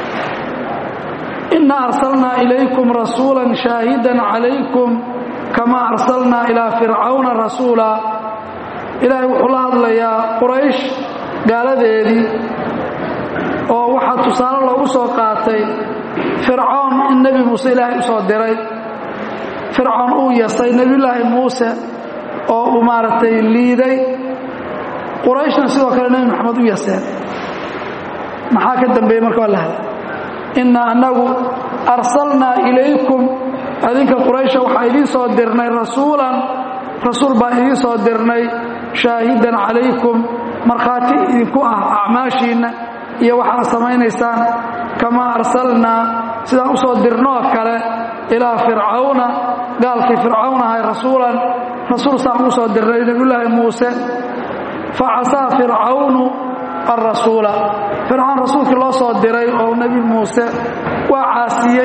inna arsalnaa ilaykum rasuula shaahidan calaykum kama arsalnaa ilaa fircawna rasuula ilaahay wuxuu la hadlayaa quraysh gaaladeedii oo waxaa tusaale loogu soo qaatay fircoon in nebi muuse ilaahay u soo diray fircoon uu yasay nebiyullaahi muuse oo uu maaragtay liiday qurayshna sidoo kale nebi maxamed u yaseen maxaa ka dambeeyey marka waa la hadla inna annagu arsalnaa ilaykum adinka quraysha waxaa idiin soo dirnay rasuulan rasuul baan idiin soo dirnay shaahidan calaykum markhaati idinku ah acmaashiinna iyo waxaad samaynaysaan kamaa arsalnaa sidaan u soo dirnoo kale ilaa fircawna gaalkii fircawn ahay rasuulan rasuul saan ugu soo dirnay nebiyullaahi muuse fa casaa fircawnu alrasuula fircawn rasuulkii loo soo diray oo nebi muuse waa caasiyey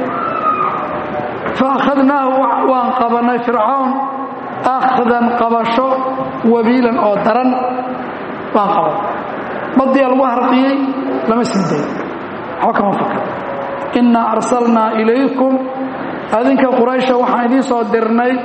fa akhadnaahu waan qabannay fircawn akhdan qabasho wabiilan oo daran waan qaban badiyaa lagu harqiyey lama sii dayo waxba kama fakar innaa arsalnaa ilaykum adinka quraysha waxaan idiin soo dirnay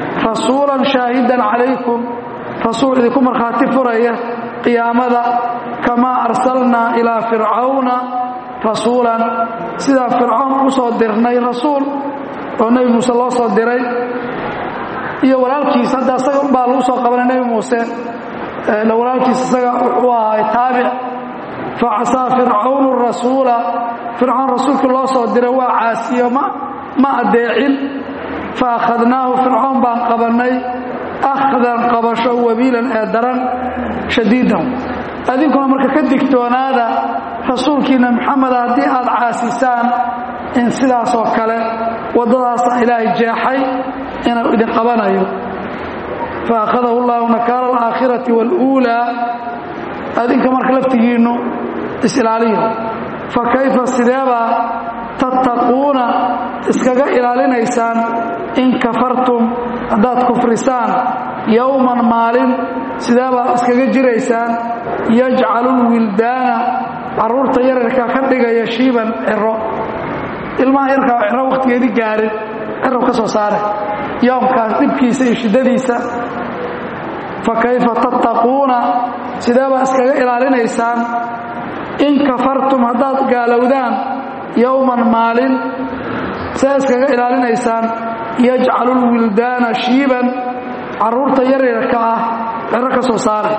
rasuulan shaahidan calaykum rasuul idinku markhaati furaya qiyaamada kamaa arsalnaa ilaa fircawna rasuulan sidaa fircoon u soo dirnay rasuul oo nebi muuse loo soo diray iyo walaalkiis hadda isaga baa lagu soo qabanay nebi muuse walaalkiis isaga wuxuu ahaay taabic facasaa fircawnu rasuula fircoon rasuulkii loo soo diray waa caasiyo ma addeecin fa akhadnaahu fircoon baan qabannay akhdan qabasho wabiilan ee daran shadiidan adinkuna marka ka digtoonaada rasuulkiina maxameda haddii aad caasisaan in sidaasoo kale waddadaasa ilaahay jeexay inuu idin qabanayo fa akhadahu llahu nakaala alaakhirati waaluulaa adinka marka laftigiinnu is-ilaaliyo fa kayfa sideebaa tattaquuna iskaga ilaalinaysaan in kafartum haddaad kufrisaan yowman maalin sideebaa iskaga jiraysaan yajcalu lwildaana carruurta yararka ka dhigaya shiiban ciro ilmaha yarkaa ciro wakhtigeedii gaarin cirow ka soo saare yoomkaas dhibkiisa iyo shiddadiisa fa kayfa tattaquuna sideebaa iskaga ilaalinaysaan in kafartum haddaad gaalowdaan yowman maalin see iskaga ilaalinaysaan yajcalu lwildaana shiiban carruurta yaryarka ah ciro ka soo saare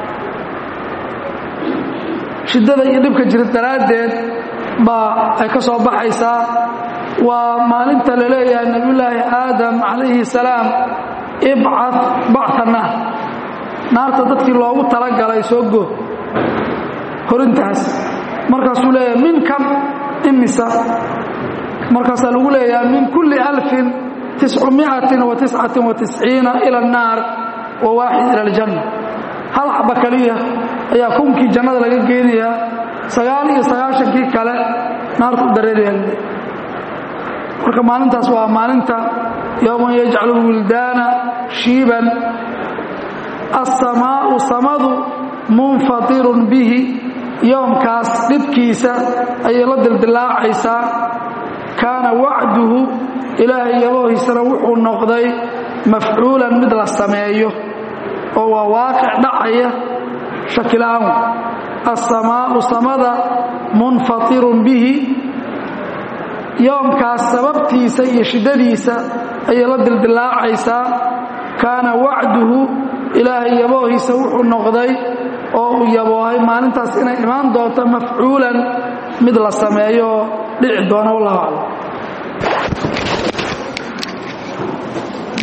shiddada iyo dhibka jira daraaddeed baa ay ka soo baxaysaa waa maalinta la leeyahay nebiyullaahi aadam calayhi salaam ibcad bacta naar naarta dadkii loogu talagalay soo go horintaas markaasuu leeyahay min kam imisa markaasaa lagu leeyahay min kulli alfin tiscumiatin wa tiscatin wa tisciina ila annaar wa waaxid ila aljanna hal xaba keliya ayaa kunkii jannada laga geenayaa sagaal iyo sagaashankii kale naarta u dareeraya marka maalintaas waa maalinta yowman yajcalu wildaana shiiban assamaa'u samadu munfatirun bihi yoomkaas dhibkiisa ayay la dildilaacaysaa kaana wacduhu ilaahay yaboohiisana wuxuu noqday mafcuulan mid la sameeyo oo waa waaqic dhacaya shakila'aan assamaa'u samada munfatirun bihi yoomkaas sababtiisa iyo shiddadiisa ayay la dildilaacaysaa kaana wacduhu ilaahay yaboohiisa wuxuu noqday oo uu yaboohay maalintaas inay imaan doonto mafcuulan mid la sameeyo oo dhici doona wallahu aclam